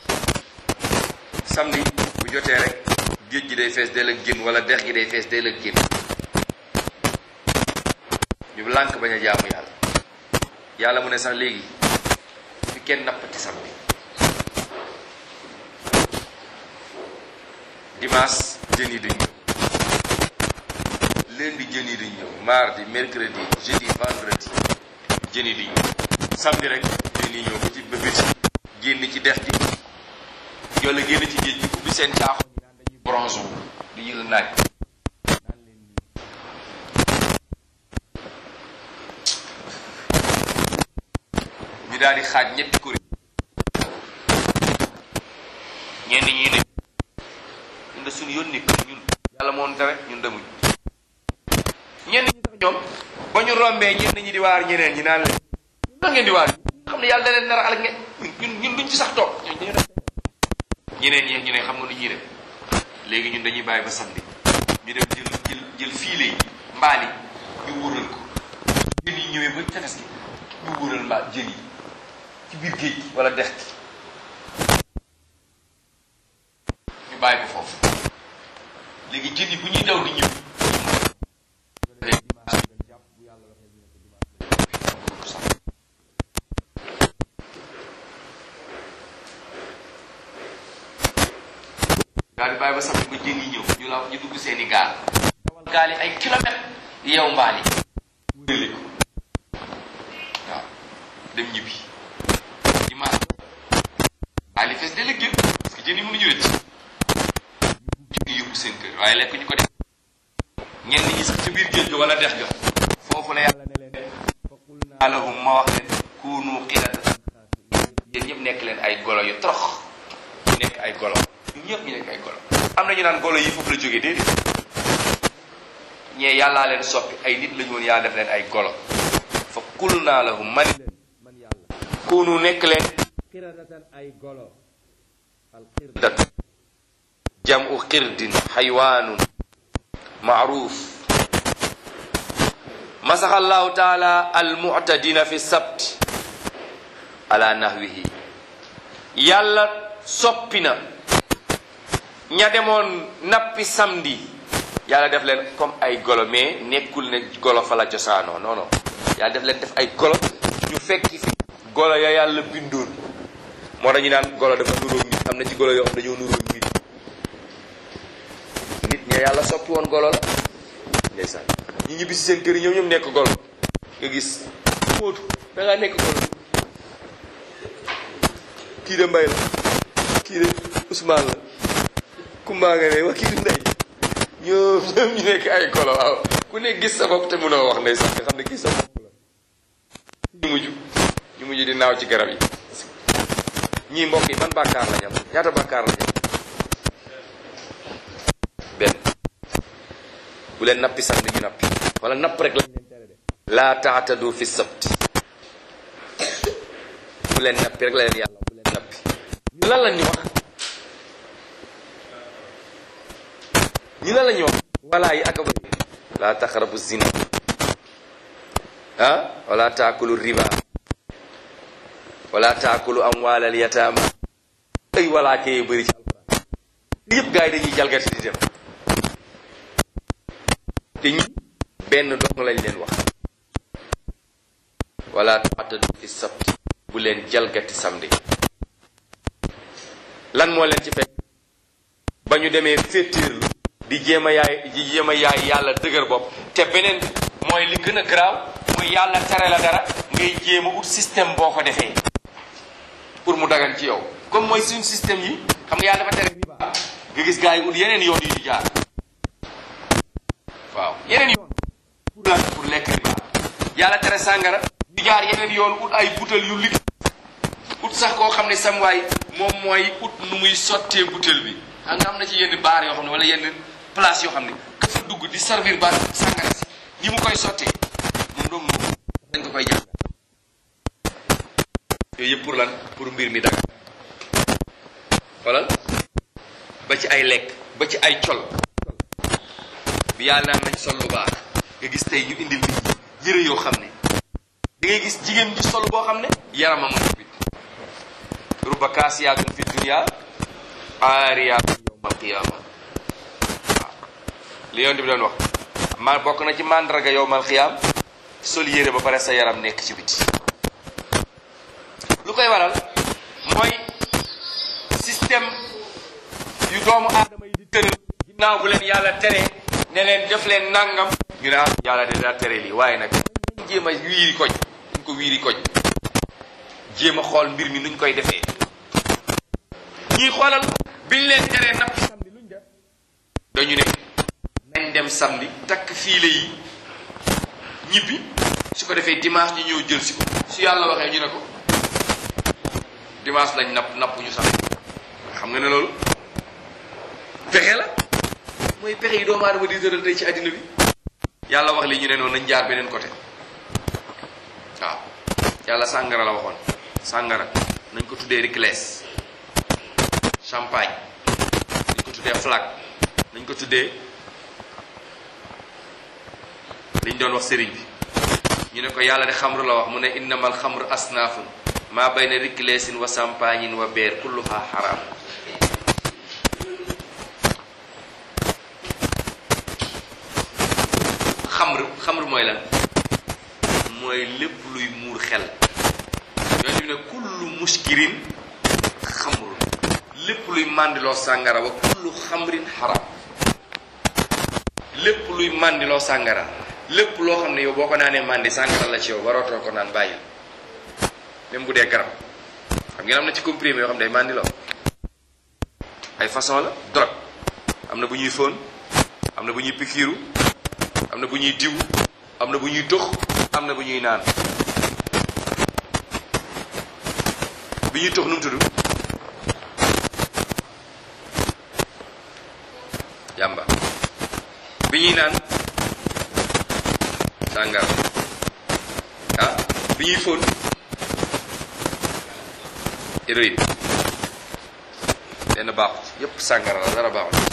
samedi bu jotee rek géej gi day fees dell ak génn wala dex gi day fees dell ak génn ñu lànk bañ a jaamu yàlla yàlla mu ne sax léegi fi kenn nappati samedi dimanche jën yi duñ ñëw lundi jën yi duñ ñëw mardi mercredi jeudi vendredi jën yi duñ ñëw samedi rek jën yi ñëw ba ci ba biti génn ci dex gi yolla génn ci géej gi ubbi seen caaxo ñi naan dañuy bronze wu di yël naaj ñu daal di xaaj ñetti kuréel ñenn ñi ne ñun de suñu yoon nekk ñun yàlla moon tere ñun demuñ ñenn ñi sax ñoom ba ñu rombee ñenn ñi di waar ñeneen ñi naan leen ñun ngeen di waar xam ne yàlla da leen nar a alak ngeen ñun ñun duñ ci sax toog ñeneen ñi ñu ne xam nga nu ñuy def léegi ñun dañuy bàyyi ba samedi ñu dem jël jël jël fiile yi mbaal yi ñu wóoral ko jën yi ñëwee ba tefes gi ñu wóoral mbaal jën yi ci biir géej gi wala dex gi ñu bàyyi ko foofu léegi jën yi bu ñuy daw di ñëw bàyyi ba samedi ba jën yi ñëw ñu la ñu dugg seeni gaal gaal yi ay kilomètres yow mbaal yi wurale ko waaw dem ñibbi dimanche gaal yi fees de la génn parce que jën yi mënuñu rëcc ñu yóbbu seen kër waaye lekk ñu ko def ñenn ñi sax ci biir géej ga wala dex ga foofu la yàlla ne leen faqul naa lahum ma wax leen kunu qiradatan yéen ñëpp nekk leen ay golo yu torox ñu nekk ay golo ñun ñëpp ñu nekk ay golo am na ñu naan golo yi foofu la jógee déedéet ñee yàllaa leen soppi ay nit la ñu woon yàlla def leen ay golo fa qul naa lahum man leen man yàlla kunu nekk leen qiradatan ay golo al qirdat jamu qirdin xaywaanun maaruf masaxa allahu taala almuctadina fi sabt ala nahwihi yàlla soppi na ña demoon nappi samedi yàlla def leen comme ay golo mais nekkul ne golo fa la cosaanoo non non yàlla def leen def ay golo ñu fekki fi golo ya yàlla bindoon moo tax ñu naan golo dafa nuróog nit am na ci golo yoo xam dañoo nuróog nit nit ña yàlla soppi woon golo la ndeysaan ñi ñibbi si seen kër yi ñoom ñoom nekk golo nga gis móotu da ngaa nekk golo kii de mbay la kii de Ousmane la Kumba nga ne wax kii de ndey ñoom ñoom ñu nekk ay golo waaw ku ne gis sa bopp te mënoo wax ndeysaan nga xam ne gis sa bopp la ñu mujj ñu mujj di naaw ci garab yi ñii mbokk yi ban bàkkaar la ñam ñaata bàkkaar la ñam benn bu leen nappi sax ñu nappi wala napp rek lañ leen tere de laa taatadu fi sabti bu leen nappi rek la leen yàlla bu leen nappi ñu lan lañ ñu wax ñu lan la ñu wax walaa yi aka bëri laa taqrabu zina ah wala taakulu riba wala taakulu amwaalal yataama ay walaa kee bëri ci alquran li yëpp gars yi dañuy jalgati di dem te ñi benn dong lañ leen wax wala taatadu fi sabti bu leen jalgati samedi lan moo leen ci fekk ba ñu demee féetéerlu di jéem a yaay di jéem a yaay yàlla dëgër bopp te beneen mooy li gën a garaaw muy yàlla tere la dara ngay jéem a ut système boo ko defee pour mu dagan ci yow comme mooy suñu système yi xam nga yàlla dafa tere riba nga gis gars yi ut yeneen yoon yu ñu jaar waaw yeneen yoon pour lan pour lekk riba yàlla tere sàngara di jaar yeneen yoon ut ay butel yu liggéey ut sax koo xam ne sam waay moom mooy ut nu muy sottee butel bi xam nga am na ci yenn baar yoo xam ne wala yenn place yoo xam ne ka fa dugg di servir baar sàngara si ñi mu koy sottee moom doom moom dañ ko koy jàng yooyu yëpp pour lan pour mbir mi daga xoolal ba ci ay lekk ba ci ay col bi yàlla naan nañ sol lu baax nga gis tey ñu indil nit ñi yëre yoo xam ne da ngay gis jigéen ji sol boo xam ne yaramam nga bit ruba kaasiyaatun fi dunya aariyaatun yawmal qiyaama waaw li yonent bi doon wax ma bokk na ci màndarga yawmal qiyaam sol yére ba pare sa yaram nekk ci biti lu koy waral mooy système yu doomu aadama yi di tëral ginnaaw bu leen yàlla tere ne leen def leen nangam ñu ne ah yàlla de daa tere lii waaye nag jéem a wiiri koñ duñ ko wiiri koñ jéem a xool mbir mi nuñ koy defee ñii xoolal biñ leen teree napp samedi luñ def dañu ne nañ dem samedi takk fiile yi ñibbi su ko defee dimanche ñu ñëw jël si ko su yàlla waxee ñu ne ko dimanche lañ napp napp ñu samedi xam nga ne loolu pexe la mooy pexe yi doomu aadama di tëral tey ci àddina bi yàlla wax li ñu ne noonu nañ jaar beneen côté waaw yàlla sàngara la waxoon sàngara nañ ko tuddee Ricles champagne nañ ko tuddee flag nañ ko tuddee liñ doon wax sëriñ bi ñu ne ko yàlla de xamru la wax mu ne innamal xamru asnaafun maa bayna Riclesin wa champagnin wa beer kulluha xaraam xamr xamr mooy lan mooy lépp luy muur xel yooyu bi ne kullu muskirin xamrun lépp luy màndiloo sàngara wa kullu xamrin xaram lépp luy màndiloo sàngara lépp loo xam ne yow boo ko naanee màndi sàngara la ci yow warootoo ko naan bàyyil même bu dee garab xam ngeen am na ci comprimé yoo xam ne day màndiloo ay façon la drogue am na bu ñuy fóon am na bu ñuy pikiiru am na bu ñuy diw am na bu ñuy tux am na bu ñuy naan bi ñuy tux nu mu tudd yàmba bi ñuy naan sàngara ah bi ñuy fóon héroïne benn baaxut yépp sàngara la dara baaxut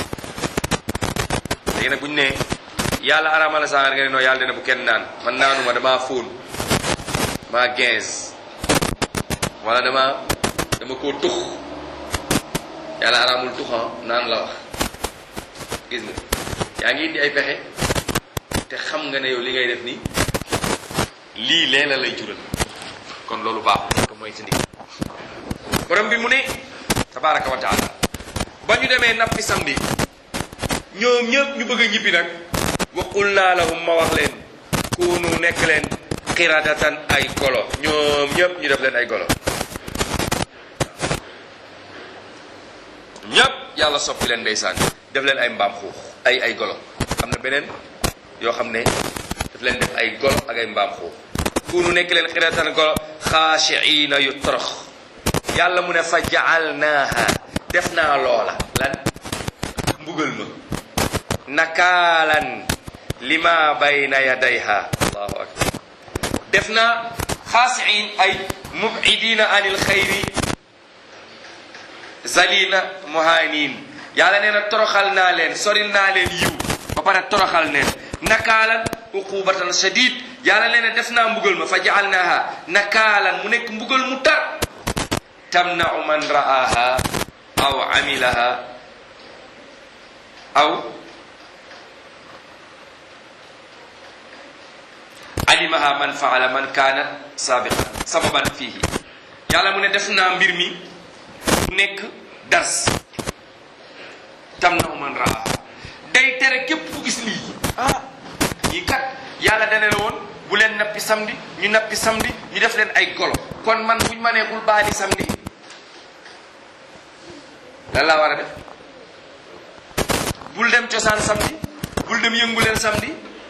léegi nag bu ñu nee yàlla araamal la sàngara nga ne non yàlla dina bu kenn naan man naanuma damaa fóon maa quinze wala dama dama koo tux yàlla araamul tuxan naan la wax gis nga yaa ngi indi ay pexe te xam nga ne yow li ngay def nii lii lee la lay jural kon loolu baaxul ko mooy si ndig borom bi mu ne tabaraka wa taala ba ñu demee nappi samedi ñoom ñëpp ñu bëgg a ñibbi nag wa qul naa lahum ma wax leen kunu nekk leen xiradatan ay golo ñoom ñëpp ñu def leen ay golo ñëpp yàlla soppi leen ndeysaan def leen ay mbaam xuux ay ay golo am na beneen yoo xam ne daf leen def ay golo ak ay mbaam xuux kunu nekk leen xiradatan golo xaashiina yu torox yàlla mu ne fa jaalnaaha def naa loola lan mbugal ma nakaalan lima bayna yadayha allahu akbar def naa xaasiin ay mubidina anil xayri zalina muhanin yàlla nee na toroxal naa leen soril naa leen yiw ba pare toroxal neen nakaalan uqubatan shadid yàlla nee na def naa mbugal ma fa jaalnaaha nakaalan mu nekk mbugal mu tar tamnau man ra'aha aw amilaha aw alimaha man faala man kaana sabiqan sababan fihi yàlla mu ne def naa mbir mi mu nekk dars tamnau man ra'aha day tere képp ku gis lii ah ñii kat yàlla dana la woon bu leen nappi samedi ñu nappi samedi ñu def leen ay golo kon man buñ ma neexul baali samedi lan laa war a def bul dem cosaan samedi bul dem yëngu leen samedi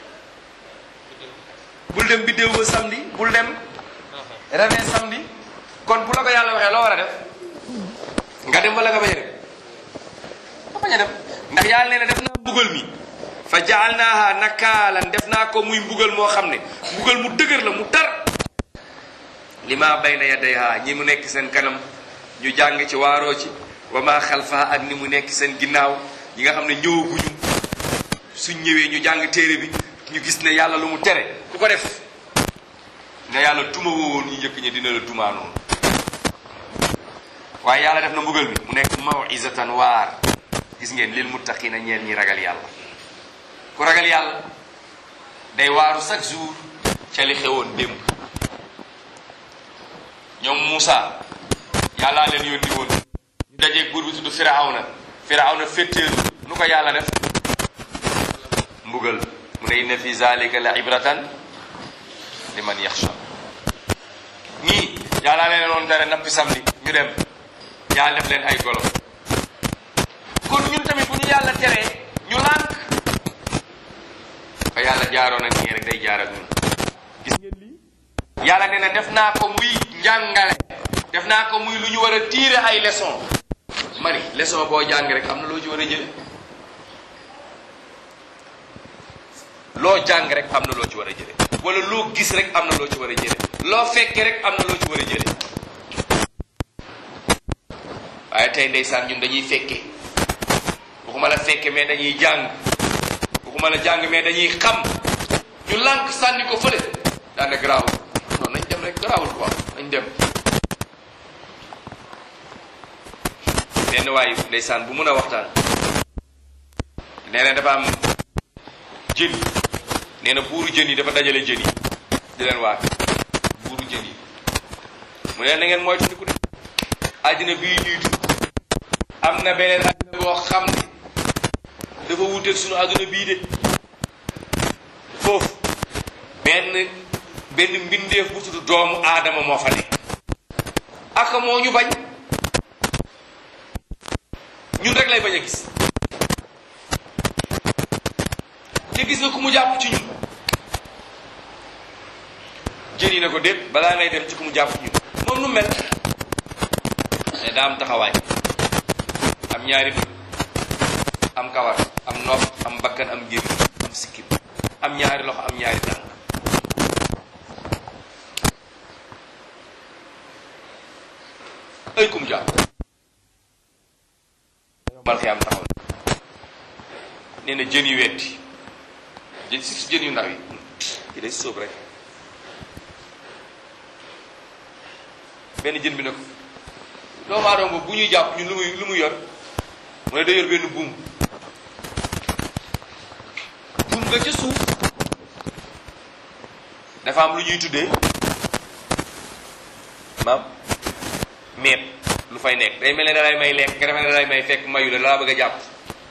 bul dem biddéew ba samedi bul dem rene samedi kon bu la ko yàlla waxee loo war a def nga dem wala nga bañ a dem nga bañ a dem ndax yàlla nee na def naa mbugal mi fa jaalnaaha nakaalan def naa ko muy mbugal moo xam ne mbugal mu dëgër la mu tar lima bayna yadayha ñi mu nekk seen kanam ñu jàng ci waaroo ci wa ma xalfaha ak ni mu nekk seen ginnaaw ñi nga xam ne ñëwaguñu suñ ñëwee ñu jàng téere bi ñu gis ne yàlla lu mu tere ku ko def ne yàlla duma woowoon ñu njëkk ñi dina la dumaa noonu waaye yàlla def na mbugal mi mu nekk mawizatan waar gis ngeen lil muttaqina ñeel ñi ragal yàlla ku ragal yàlla day waaru chaque jour ca li xewoon démb ñoom Moussa yàllaa leen yónni woon ñu dajeeg buur bi tudd Firawna Firawna féttéeru nu ko yàlla def mbugal mu ne inna fi zalika la ibratan liman yaxsha ñii yàllaa leen woon dara nappi samedi ñu dem yàlla def leen ay golo kon ñun tamit bu ñu yàlla teree ñu lànk fa yàlla jaaroon ak ñii rek day jaar ak ñun gis ngeen lii yàlla nee na def naa ko muy njàngale def naa ko muy lu ñu war a tiire ay leçon mari leçon boo jàng rek am na loo ci war a jële loo jàng rek am na loo ci war a jële wala loo gis rek am na loo ci war a jële loo fekke rek am na loo ci war a jële waaye tey ndeysaan ñun dañuy fekke waxuma la fekke mais dañuy jàng waxuma la jàng mais dañuy xam ñu lànk sànni ko fële daane garaawul non nañ dem rek garaawul quoi nañ dem benn waay ndeysaan bu mun a waxtaan nee na dafa am jën nee na buuru jën yi dafa dajale jën yi di leen waat buuru jën yi mu ne na ngeen moytu ko de àddina bii ñuy dund am na beneen àdduna boo xam ne dafa wuteeg sunu àdduna bii de foofu benn benn mbindeef bu tudd doomu aadama moo fa nekk aka moo ñu bañ ñun rek lay bañ a gis te gis nga ku mu jàpp ci ñun jën yi ne ko déet balaa ngay dem ci ku mu jàpp ci ñun moom nu mel ne daa am taxawaay am ñaari bët am kawar am nopp am bakkan am gémmiñ am sikkim am ñaari loxo am ñaari tànk ay kum jàpp mal xiyaam taxaw nee na jën yu wetti jën si jën yu ndaw yi yi day sóob rek benn jën bi ne ko doomu aadama boobu bu ñuy jàpp ñun lu muy lu muy yor mu ne day yor benn buum buum nga ca suuf dafa am lu ñuy tuddee maam meeb lu fay nekk day mel ne dalay may lekk nga defe ne dalay may fekk mayu la dalaa bëgg a jàpp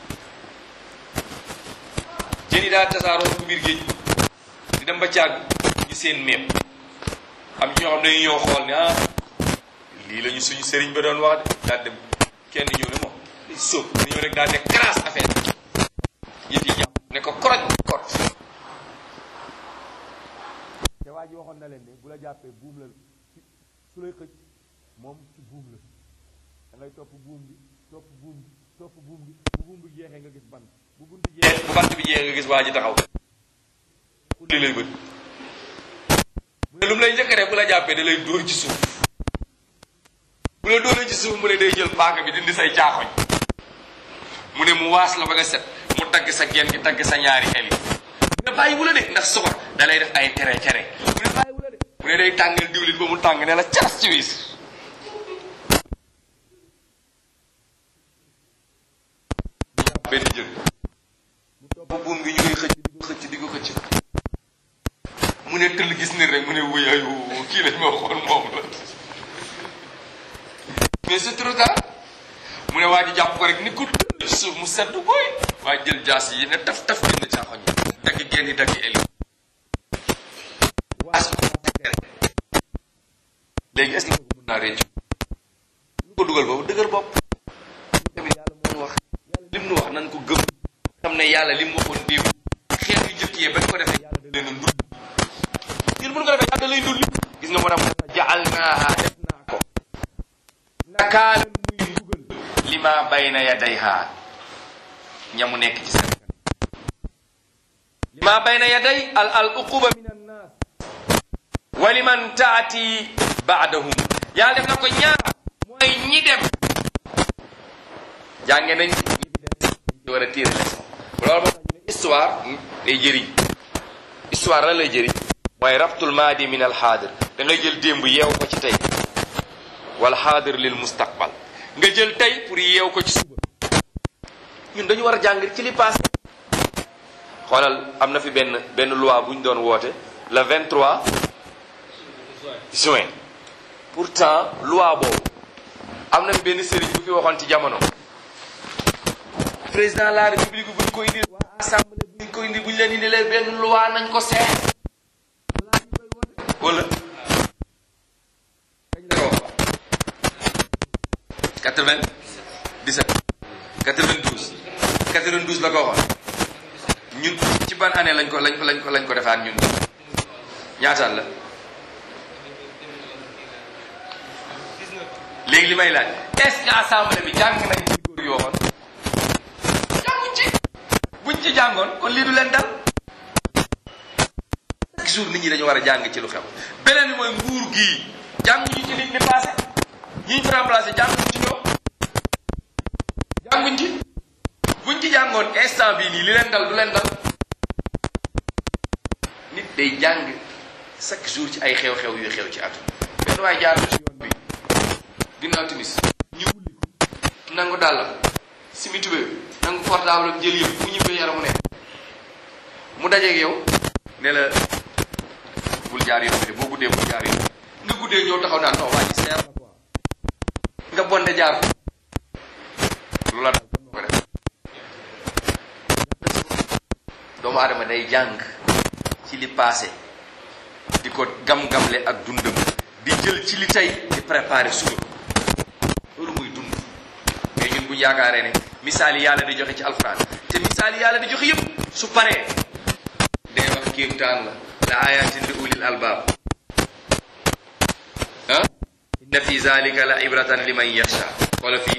jën yi daa tasaaroo ku biir géej di dem ba càgg ñu seen meeb am ci ñoo xam dañuy ñëw xool ne ah lii la ñu suñu sëriñ ba doon wax de daal dem kenn ñëw ne moom day sóob da ñëw rek daal ne crasse affaire yëf yi jàpp ne ko koroj kot te waa ji waxoon na leen ne bu la jàppee buum la su lay xëcc moom ci buum la da ngay topp buum bi topp buum bi topp buum bi bu buum bi jeexee nga gis bant bu bunt jeexee bu bant bi jeexee nga gis waa ji taxaw xulli lay bët mu ne lu mu lay njëkk a def bu la jàppee da lay dóor ci suuf bu la dóoree ci suuf mu ne day jël paaka bi dindi say caaxoñ mu ne mu waas la ba nga set mu dagg sa genn gi dagg sa ñaari xel yi mu ne bàyyi wu la de ndax soxor da lay def ay tere tere mu ne bàyyi wu la de mu ne day tàngal diwlin ba mu tàng ne la caras ci wiis benn jën bu buum gi ñu koy xëcc di ko xëcc di ko xëcc mu ne tëll gis ni rek mu ne wuyayu kii lañ ma waxoon moom la mais c'est trop tard mu ne waa ji jàpp ko rek ni ko tëll suuf mu sedd koy waa jël jaas yi ne taf taf génn caaxoñ yi dagg genn yi dagg eli waas léegi est-ce que mën naa réccu lu ko dugal boobu dëgër bopp tamit yàlla moo wax lim nu wax nan ko gëm xam ne yàlla lim waxoon déew xeet yu jëkk yee bañ ko defee yàlla da leen a ndul ñun bu ñu ko defee yàlla da lay ndul gis nga moo tax jaal naaha def naa ko nakaalan muy mbugal li ma bayna yadayha ñamu nekk ci seen li ma bayna yaday al al uquba min annas wa liman taati baadahum yàlla def na ko ñaar mooy ñi dem jànge nañ ñi fi dem ñu war a tirer leçon loolu moo tax ñu ne histoire day jëriñ histoire la lay jëriñ mooy rabtul maadi min al xaadir da ngay jël démb yeew ko ci tey wal xaadir lil mustaqbal nga jël tey pour yeew ko ci suba ñun dañu war a jàng ci li passé xoolal am na fi benn benn loi bu ñu doon woote le 23 juin pourtant loi boobu am na fi benn sëriñ bu fi waxoon ci jamono président de la république buñ ko indi waa assemblée buñ ko indi buñ leen indi leen benn loi nañ ko seet wala kañ la ko wax 97 92 92 la ko waxoon ñun ci ban année lañ ko lañ ko lañ ko lañ ko defaat ñun ñaataat la léegi li may laaj est-ce que assemblée bi jàng nañ ci góor yoo xoon jànguñ ci buñ ci jàngoon kon lii du leen dal chaque jour nit ñi dañu war a jàng ci lu xew beneen bi mooy nguur gii jànguñu ci liñ ni passé ñi ñu fi remplacé jànguñ ci ñoom jànguñ ci buñ ci jàngoon instant bii nii li leen dal du leen dal nit day jàng chaque jour ci ay xew-xew yu xew ci àdduna benn waaye jaar na ci yoon bi ginnaaw timis ñu wulli ko nangu dàllam simi tubé nangu portable am jël yëpp mu ñibbee yaramu ne mu dajeeg yow ne la bul jaar yoon bi de boo guddee bul jaar yoon nga guddee ñëw taxaw naan non waa ji seer na quoi nga bonde jaar lu la dal ko def doomu aadama day jàng ci li passé di ko gam-gamle ak dundam di jël ci li tey di préparer suba loolu muy dund mais ñun bu ñu yaakaaree ne misaal yi yàlla di joxe ci alquran te misaal yi yàlla di joxe yëpp su paree day wax kéemtaan la la ayatin li ulil albaab ah inna fi zalika la ibratan liman yaxsha wala fii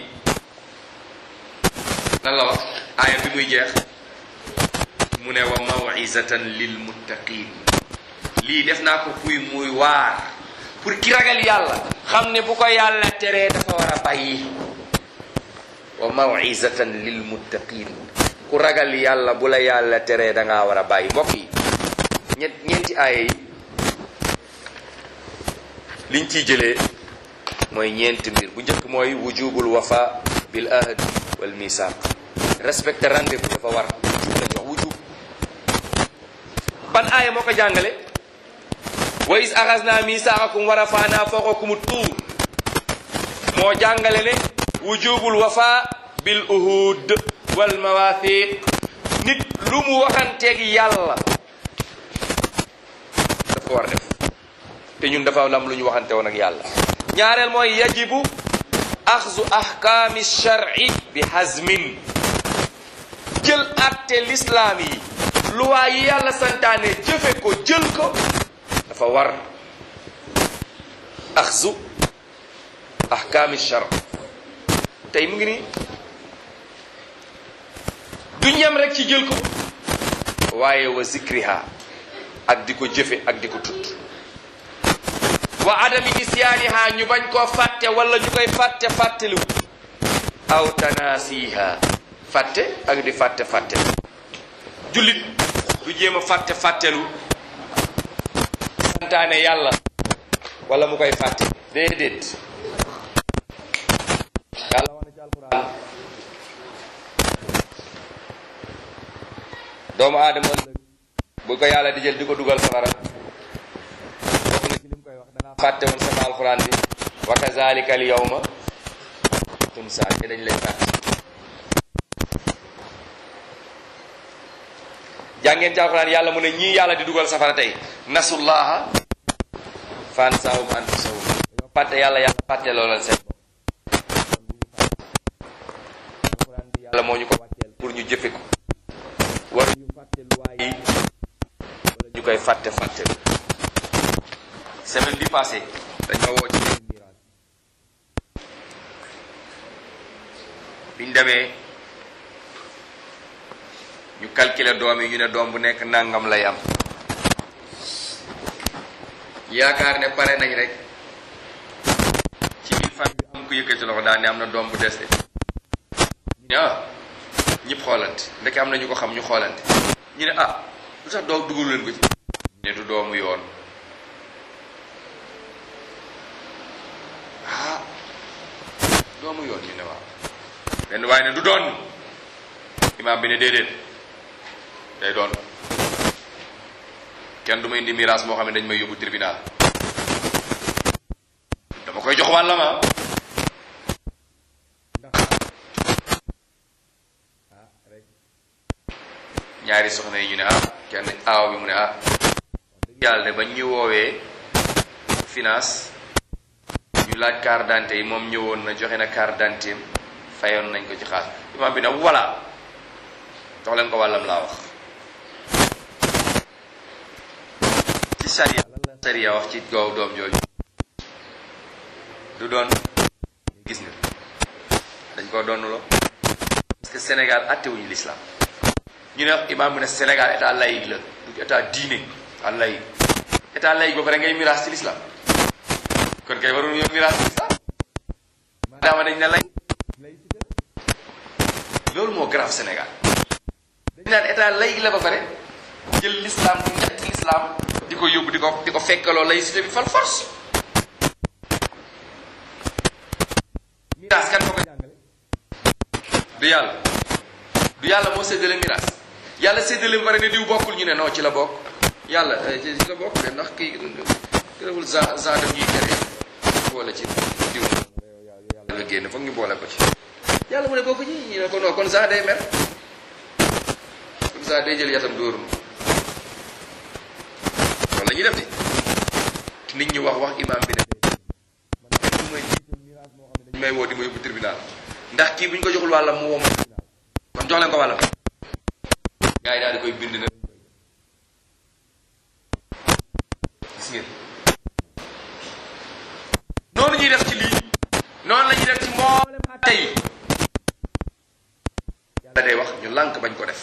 lan la wax aaya bi muy jeex mu ne wa mawizatan lil muttaqin lii def naa ko kuy muy waar pour ki ragal yàlla xam ne bu ko yàlla teree dafa war a bàyyi wa mawizatan lil muttaqin ku ragal yàlla bu la yàlla teree da ngaa war a bàyyi mbokk yi ñett ñeenti aaya yi liñ ciy jëlee mooy ñeenti mbir bu njëkk mooy wujubul wafa bil ahd wal misaq respecter rendez-vous dafa war wujub lañ wax wujub ban aaya moo ko jàngale wa is axasna misaqakum wa rafana fawqakum tuur moo jàngale ne wujubul wafa bil uhud wal mawathiq nit lu mu waxanteeg yàlla dafa war def te ñun dafa am lu ñu waxante woon ak yàlla ñaareel mooy yajibu axzu ahkaami shar'i bi hazmin jël atte lislaam yi luwaa yi yàlla santaane jëfe ko jël ko dafa war axzu ahkaami shar tey mu ngi nii du ñem rek ci jël ko waaye wa zikriha ak di ko jëfe ak di ko tudd wa adami nisyaaniha ñu bañ koo fàtte wala ñu koy fàtte fàttelu aw tanasiha fàtte ak di fàtte fàttelu jullit du jéem a fàtte fàttelu santaane yàlla wala mu koy fàtte déedéet yàlla wax na ci alquran doomu aadama ëllëg bu ko yàlla di jël di ko dugal safara bokk na ci lim koy wax dangaa fàtte woon sama alquran bi wa kazalika al yawma tunsa te dañ lay fàtte jàngeen ci alquran yàlla mu ne ñii yàlla di dugal safara tey nasullaha fansahum anfusahum dañoo fàtte yàlla yàlla fàtte loolal seen alquran bi yàlla moo ñu ko wàcceel pour ñu jëfe ko war ñu fàtte luwaay yi wala ñu koy fàtte fàtte semaine bi passé dañoo woo ci benn miraas biñ demee ñu calculer doom yi ñu ne doom bu nekk nangam lay am yaakaar ne pare nañ rek ci biir famille bi am ko yëkkati loxo daal ne am na doom bu des de ñu ne ah ñëpp xoolante ndeke am na ñu ko xam ñu xoolante ñu ne ah lu tax doo dugalu leen ko ci ne du doomu yoon ah doomu yoon ñu ne waaw benn waaye ne du doon imaam bi ne déedéet day doon kenn du ma indi miraas moo xam ne dañ may yóbbu tribunal dama koy jox wàllam ah ñaari soxna yi ñu ne ah kenn aaw bi mu ne ah yàlla de bañ ñu woowee finance ñu laaj carte d'identité yi moom ñëwoon na joxe na carte d'identité am fayoon nañ ko ci xaas imaam bi ne voilà jox leen ko wàllam laa wax ci sariya lan la sariya wax ci goow doom jooju du doon gis nga dañ koo doonuloo parce que Sénégal attewuñu l'islam ñu ne imaam mu ne Sénégal état laïque la du état diine état laïque état laïque ba pare ngay miraas ci l'islam kon kay waruñu yow miraas ci l'islam maadaama dañ ne lay loolu moo grave Sénégal dañ naan état laïque la ba pare jël l'islam bu ñett l'islam di ko yóbbu di ko di ko fekkaloo laïcité bi fal force miraas kan moo ko jàngale du yàlla du yàlla moo séddale miraas yàlla séddale pare ne diw bokkul ñu ne non ci la bokk yàlla ci la bokk de ndax kii gërëwul gen gen daf ñuy tere boole ci diw yàlla génn foog ñu boole ko ci yàlla mu ne bokk ñi ñu ne ko non kon saa day mer comme ça day jël yatam dóoru ma loolu la ñuy def de nit ñi wax wax imam bi ne man may dañ may woo di ma yóbbu tribunal ndax kii bu ñu ko joxul wàllam mu woo ma kon jox leen ko wàllam gars yi daal di koy bind na gis ngeen noonu ñuy def ci lii noonu la ñuy def ci mboolem àtte yi yàlla day wax ñu lànk bañ ko def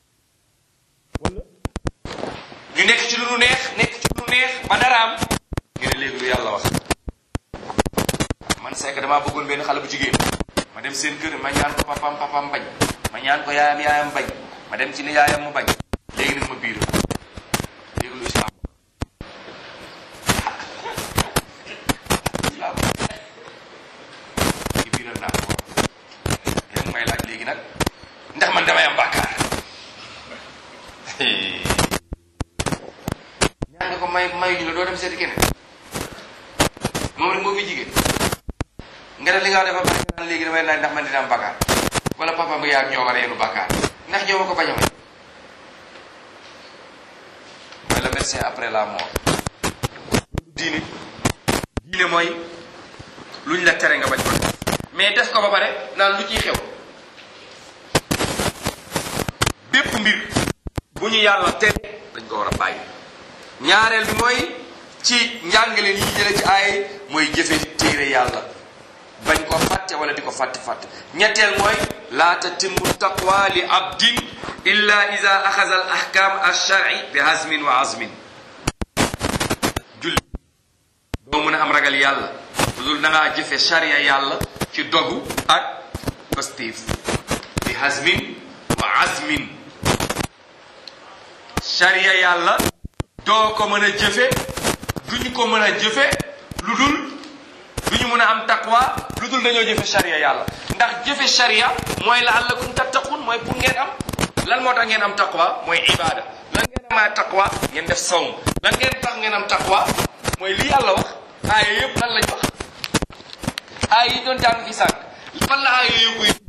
ñu nekk ci lu nu neex nekk ci lu nu neex ba dara am ñu ne léegi lu yàlla wax man c'est que damaa bëggoon benn xale bu jigéen ma dem seen kër ma ñaan ko papam papam bañ ma ñaan ko yaayam yaayam bañ ma dem ci ni yaayam mu bañ léegi nag ma biir léegi lu islam islam ci biiral naa ko léegi may laaj léegi nag ndax man damay am bàkkaar ñaan nga ko may mayuñu la doo dem seeti keneen moom rek moo fi jigéen nga def li nga defa bàkkaar naan léegi damay laaj ndax man dina am bàkkaar wala papa ba yaa ñoo war a yenu bàkkaar ndax ñoo ma ko bañ a may mooy le médecin après la mort diine diine mooy luñ la tere nga bañ ko def mais def ko ba pare naan lu ciy xew bépp mbir bu ñu yàlla tere dañ ko war a bàyyi ñaareel bi mooy ci njàngale yi jële ci ay mooy jëfe téere yàlla bañ ko fàtte wala di ko fàtte fàtte ñetteel mooy laa tatimmu taqwa li abdin illa ida axaza al ahkam alsharci bi hazmin wa azmin julli doo mën a am ragal yàlla lu dul da ngaa jëfe sharia yàlla ci dogu ak pastif bi hazmin wa azmin sharia yàlla doo ko mën a jëfe duñu ko mën a jëfe lu dul du ñu mën a am taqwa lu dul dañoo jëfe sharia yàlla ndax jëfe sharia mooy la allakum tattaqun mooy pour ngeen am lan moo tax ngeen am taqwa mooy ibada lan ngeen amaa taqwa ngeen def sawm lan ngeen tax ngeen am taqwa mooy li yàlla wax aaya yëpp lan lañ wax aaya yi doon jàng fi sànq fan la aaya yëpp yi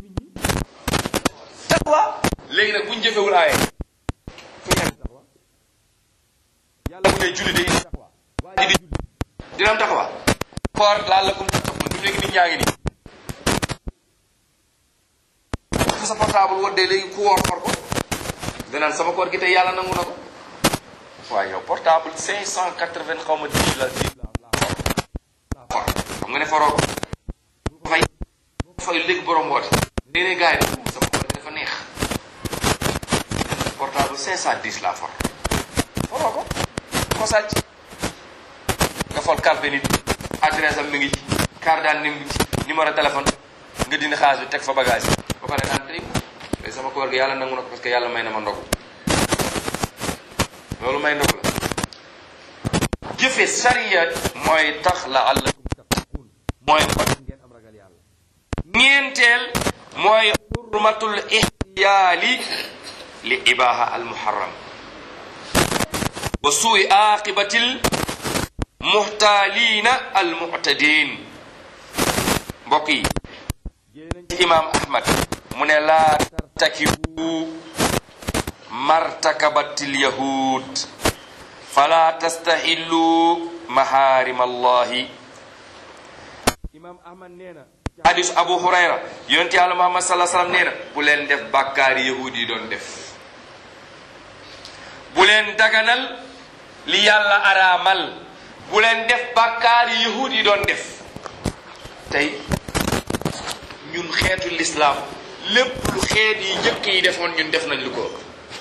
taqwa léegi nag buñ jëfewul aaya fu ñu am taqwa yàlla mu ne julli day indi taqwa waa ji di julli dina am taqwa koor laal la kum tattaqun du léegi nit ñaa ngi nii fu sa portable woddee léegi ku woor for ko danaan sama koor gi tey yàlla nangu na ko waaye yow portable cinq cent quatre-vingt xaw ma dix la dix la la for xam nga ne foroo ko fay fay léegi borom woote léeg-léeg gars yi ne sama koor gi dafa neex portable cinq cent dix la for foroo ko ko sàcc nga fol calpe nit adresse am mi ngi ci carte d'identité mi ngi ci numéro téléphone nga dindi xaalis bi teg fa bagage yi ba pare naan tey tey sama koor gi yàlla nangu na ko parce que yàlla may na ma ndogu loolu may ndogu la jëfe sariya mooy tax la allakum tattaqun mooy tax ngeen am ragal yàlla ñeenteel mooy xurmatul ihtiyaali li ibaha al muharram wa suui aqibatil muxtaaliina al muctadin mbokk yi ci imam ahmad mu ne laa tartakibu martakabatil yahud fala tastahillu maharim allahi imam ahmad nee na hadis abu hurayra yonent yàlla muhammad salaa sallam nee na bu leen def bàkkaari yahud yi doon def bu leen daganal li yàlla araamal bu leen def bàkkaari yahud yi doon def tey ñun xeetu lislaam lépp lu xeet yi njëkk yi defoon ñun def nañ lu ko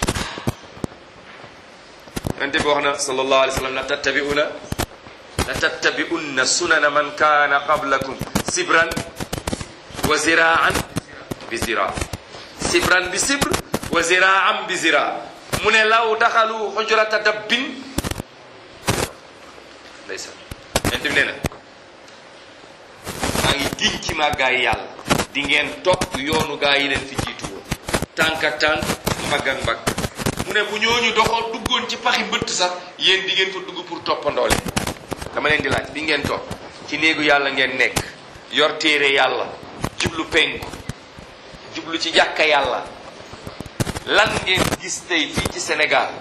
yonent bi wax na sallallahu alayhi wa sallam la tattabi'una la tattabi'unna sunana man kaana qablakum sibran wa ziraan bi zira sibran bi sibr wa ziraan bi zira mu ne law daxalu xujrata dabbin ndeysaan yonent bi nee na maa ngi giñ ci maa gaa yi yàlla di ngeen topp yoonu gaa yi leen fi jiitu woon tànk ak tànk mbagg ak mbagg mu ne bu ñooñu doxoon duggoon ci paxi mbëtt sax yéen di ngeen fa dugg pour toppandoo leen dama leen di laaj bi ngeen topp ci néegu yàlla ngeen nekk yor téere yàlla jublu penku jublu ci jàkka yàlla lan ngeen gis tey fii ci Sénégal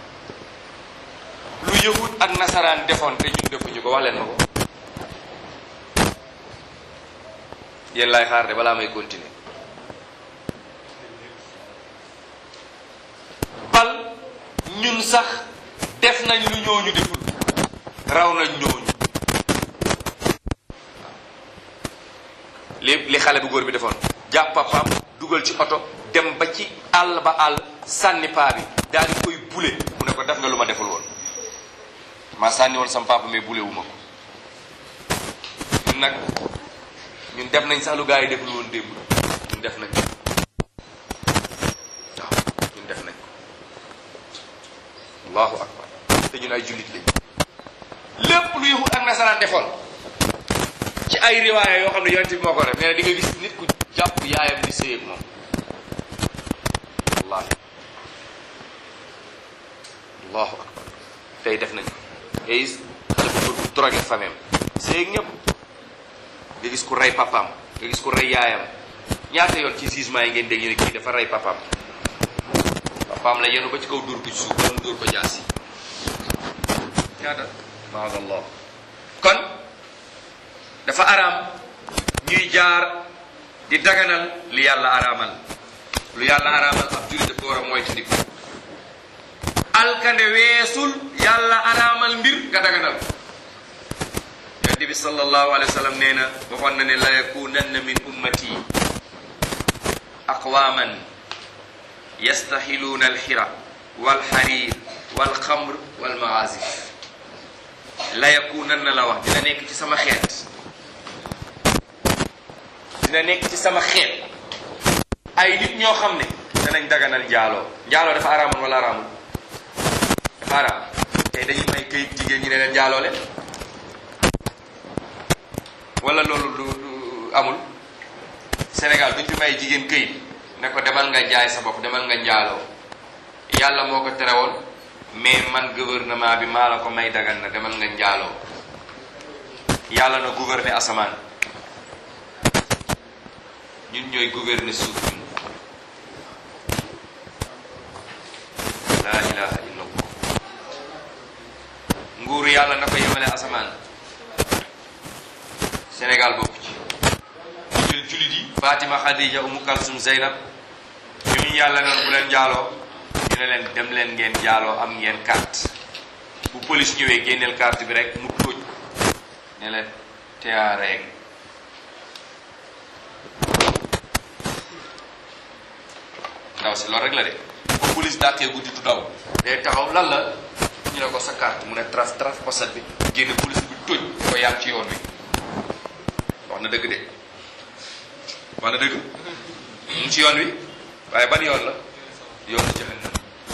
lu yëwut ak nasaraan defoon te ñun defuñu ko wax leen ma ko yéen laay xaar de balaa may continuer bal ñun sax def nañ lu ñooñu deful raw nañ ñooñu li li xale bu góor bi defoon jàpp papaam dugal ci oto dem ba ci àll ba àll sànni paa bi daal di koy bule mu ne ko def nga lu ma deful woon maa sànni woon sam papa mais bule wu ma ko ñun nag ñun def nañ sax lu gaa yi deful woon démb ñun def nañ waaw ñun def nañ allahu akbar te ñun ay jullit lañ lépp lu yahud ak nasaraan defoon ci ay riwaaya yoo xam ne yonent bi moo ko def nee na di nga gis nit ku jàpp yaayam di sëy ak moom wallahi allahu akbar tey def nañ ko nga gis xale bu góor bu drogué famem sëy ak ñëpp nga gis ku rey papaam nga gis ku rey yaayam ñaata yoon ci jugement yi ngeen dégg ñu ne kii dafa rey papaam papaam la yenu ba ci kaw dóor ko ci suuf wala mu dóor ko jaasi ñaata maadallah kon dafa araam ñuy jaar di daganal li yàlla araamal lu yàlla araamal ab jullit dafa war a moytandiku alkande weesul yàlla araamal mbir nga daganal yonent bi sallallahu alayhi wa sallam nee na waxoon na ne la yakunanna min ummati aqwaman yastaxiluuna alxira walxarir walxamr walmaazif la yakunanna la wax dina nekk ci sama xeet dina nekk ci sama xeet ay nit ñoo xam ne danañ daganal njaaloo njaaloo dafa araamoon wala araamul dafa araam tey dañuy may këyit jigéen ñi ne leen njaaloo leen wala loolu du du amul Sénégal duñ fi may jigéen këyit ne ko demal nga jaay sa bopp demal nga njaaloo yàlla moo ko tere woon mais man gouvernement bi maa la ko may dagan na demal nga njaaloo yàlla na gouverner asamaan ñun ñooy gouverner suuf ñun laa ilaha illa allah nguuru yàlla na ko yemale asamaan Sénégal bokk ci jël jullit yi Fatima Khadija Umu Kalsum Zeynab ñooñu yàlla noonu bu leen njaaloo dina leen dem leen ngeen njaaloo am ngeen carte bu police ñëwee génneel carte bi rek mu tóoj ne la teyareeg ndaw si loolu rek la de bu police dàqee guddi du daw day taxaw lan la ñu ne ko sa carte mu ne trace trace poset bi génne police bi tóoj ko yaa ngi ci yoon wi wax na dëgg de wax na dëgg mu ngi ci yoon wi waaye ban yoon la yoonu jahannam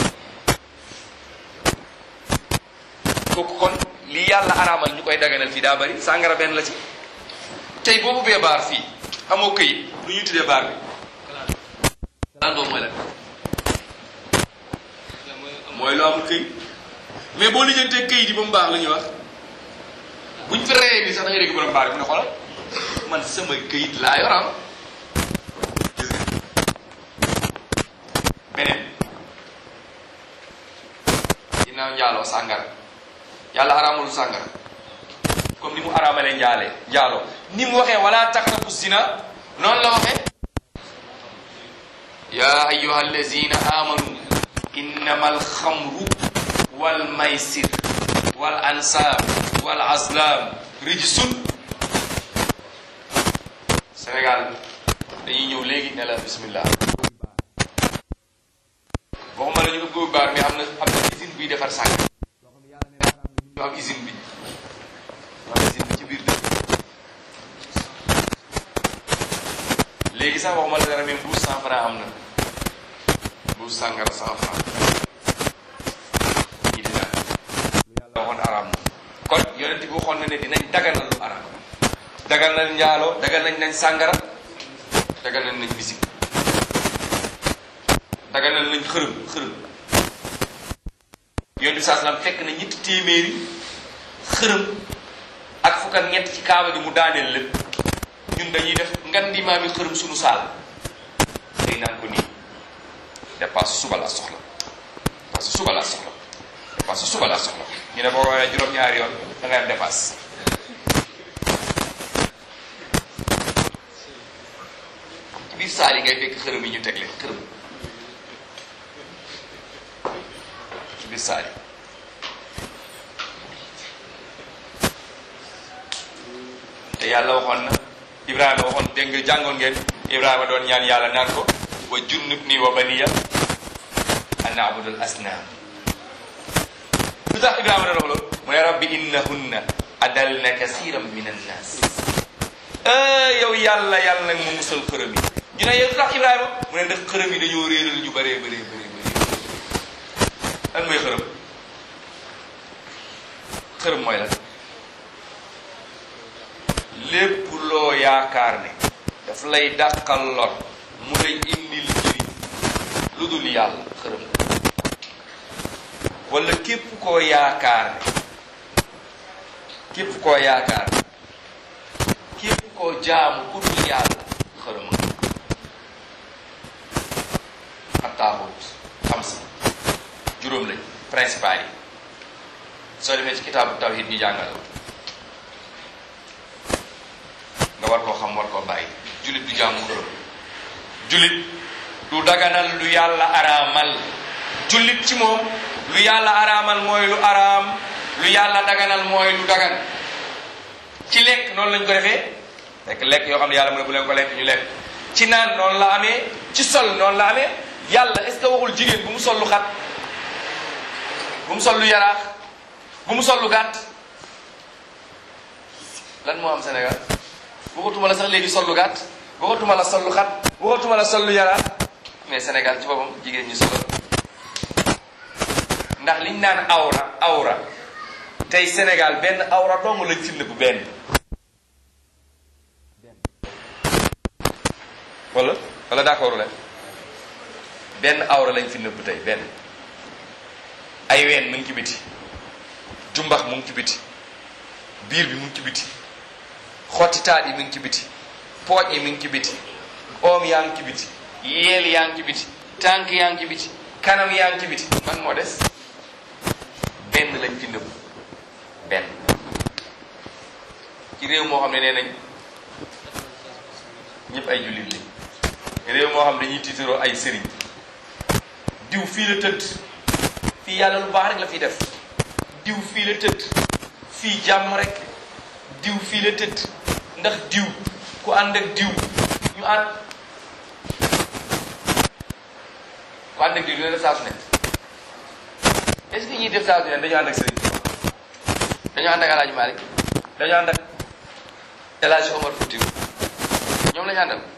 kooku kon li yàlla araamal ñu koy daganal fii daa bari sàngara benn la ci tey boo ubbee baar fii amoo këyit lu ñuy tuddee baar bi lan boobu mooy lan mooy lu amul këyit mais boo lijjantee këyit yi ba mu baax la ñuy wax buñ fi reyee nii sax da ngay dégg borom baar bi mu ne xoolal man sama këyit laa yoram gis nga beneen ginnaaw njaaloo sàngara yàlla araamul sàngara comme ni mu araamalee njaale njaaloo ni mu waxee wala taqrabu zina noonu la waxee ya ayuha allazina amanu innama alxamru walmaysir wal ansab wal azlam rijsun Sénégal dañuy ñëw léegi ne la bismillah waxuma la ñu ubbi baar mais am na am na usine buy defar sànq ñu am usine bi am usine bi ci biir dëkk léegi sax waxuma la dara même douze cent franc am na douze sàngara cent franc ñi di naan lu yàlla waxoon araam na kon yonent bi waxoon na ne dinañ daganal lu araam daganal njaaloo daganal nañ sàngara daganal nañ misik daganal nañ xërëm xërëm yonent bi saa salaam fekk na ñetti téeméeri xërëm ak fukk ak ñett ci kaaba gi mu daaneel lépp ñun dañuy def ngan di maami xërëm suñu saal te dépasse suba laa soxla dépasse suba laa soxla dépasse suba laa soxla ñu ne boo woowee juróom-ñaari yoon da ngay am dépasse ci biir saal yi ngay fekk xërëm yi ñu teg leen xërëm ci biir saal yi te yàlla waxoon na Ibrahima waxoon dégg nga jàngoon ngeen Ibrahima doon ñaan yàlla naan ko wa junnubni wa baniya an na'budul asnaam lu tax Ibrahima doon wax loolu mu ne rabbi innahunna adalna kasiran min annas yow yàlla yàlla nag mu musal xërëm yi ñu ne yow lu tax Ibrahima mu ne ndax xërëm yi dañoo réeral ñu bëree bëree bëree bëri lan mooy xërëm xërëm mooy lan lépp loo yaakaar ne daf lay dàqal lor mu lay indil njëriñ lu dul yàlla xërëm wala képp koo yaakaar ne képp koo yaakaar ne képp koo jaamu ku dul yàlla xërëm ak taaxut xam sa juróom lañ principal yi soo demee ci kitaabu tawhid ñu jàngal nga war koo xam war koo bàyyi jullit du jaamu xërëm jullit du daganal lu yàlla araamal jullit ci moom lu yàlla araamal mooy lu araam lu yàlla daganal mooy lu dagan ci lekk noonu lañ ko defee lekk lekk yoo xam ne yàlla mu ne bu leen ko lekk ñu lekk ci naan noonu la amee ci sol noonu la amee yàlla est ce que waxul jigéen bu mu sol lu xat bu mu sol lu yaraax bu mu sol lu gàtt lan moo am Sénégal waxatuma la sax léegi sol lu gàtt waxatuma la sol lu xat waxatuma la sol lu yaraax mais Sénégal ci boppam jigéen ñi solo ndax liñ naan awra awra tey Sénégal benn awra dong lañ fi nëbb benn wala wala d'accord leen benn awra lañ fi nëbb tey benn ay ween mu ngi ci biti jumbax mu ngi ci biti biir bi mu ngi ci biti xotti taat yi mu ngi ci biti pooj yi mu ngi ci biti oom yaa ngi ci biti yeel yaa ngi ci biti tànk yaa ngi ci biti kanam yaa ngi ci biti man moo des benn lañ fi nëbb benn ci réew moo xam ne nee nañ ñëpp ay jullit lañ réew moo xam dañuy tiitaroo ay sëriñ diw fii la tëdd fii yàlla lu baax rek la fiy def diw fii la tëdd fii jàmm rek diw fii la tëdd ndax diw ku ànd ak diw ñu ànd ku ànd ak diw dina def saa su ne est-ce que ñuy def saa su ne dañu ànd ak sëriñ dañu ànd ak El Hadj Malick dañu ànd ak El Hadj Omar Foutiou ñoom lañu àndal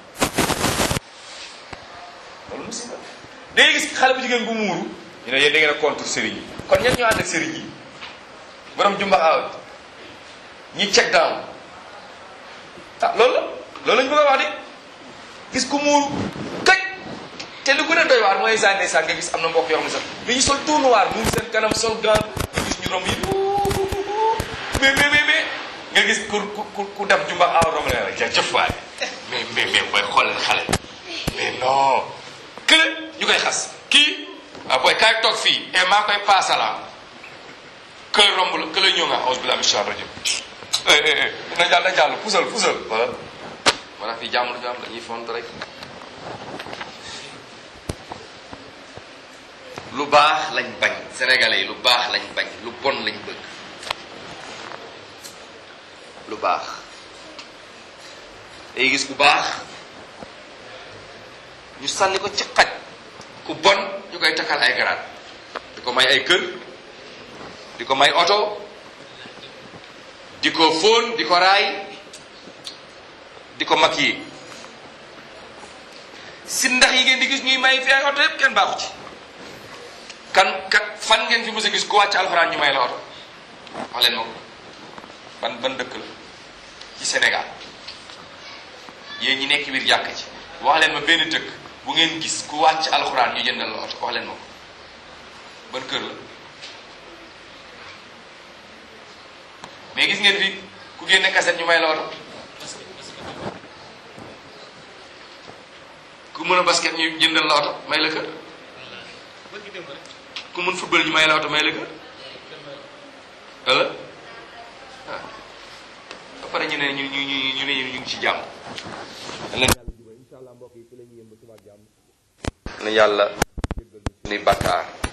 loolu musiba da ngay gis xale bu jigéen bu muuru ñu ne yéen da ngeen a contre sëriñ yi kon ñen ñoo ànd ak sëriñ yi borom jumbax awat ñi check down ah loolu la loolu lañu bëgg a wax de gis ku muuru kaj te lu gën a doy waar mooy sànni sànni nga gis am na mbokk yoo xam ne sax dañuy sol tout noir muur seen kanam sol gant nga gis ñu romb yi mais mais mais mais nga gis ku ku ku def jumbax awat romb ne la jëf waay mais mais mais booy xoolal xale mais non kële ñu koy xas kii ah booy kaay toog fii et maa koy paasala kële romb la kële ñëw nga aus bila mission rajo na jàll na jàll pusal pusal wala wala fii jàmm la jàmm dañuy font rek lu baax lañ bañ sénégalais yi lu baax lañ bañ lu bon lañ bëgg lu baax day gis ku baax ñu sànni ko ci xaj ku bon ñu koy takkal ay garaat di ko may ay kër di ko may oto di ko fóon di ko raay di ko mag yi si ndax yi ngeen di gis ñuy may fi ay oto yëpp kenn baaxu ci kan kat fan ngeen fi mos a gis ku wàcc alxuraan ñu may la oto wax leen ma ko ban ban dëkk la ci Sénégal yéen ñi nekk biir jàkk ci wax leen ma benn dëkk bu ngeen gis ku wàcc alxuraan ñu jëndal la oto wax leen ma ko ban kër la mais gis ngeen fi ku génne kaset ñu may la oto ku mën a basket ñu jëndal la oto may la kër ku mun football ñu may la oto may la kër wala ah ba pare ñu ne ñu ñu ñu ñu ne ñu ngi ci jàmm. yàlla jubal incha allah mbokk yi fi la ñuy yëm ba suba ak jàmm na yàlla ni bàkkaar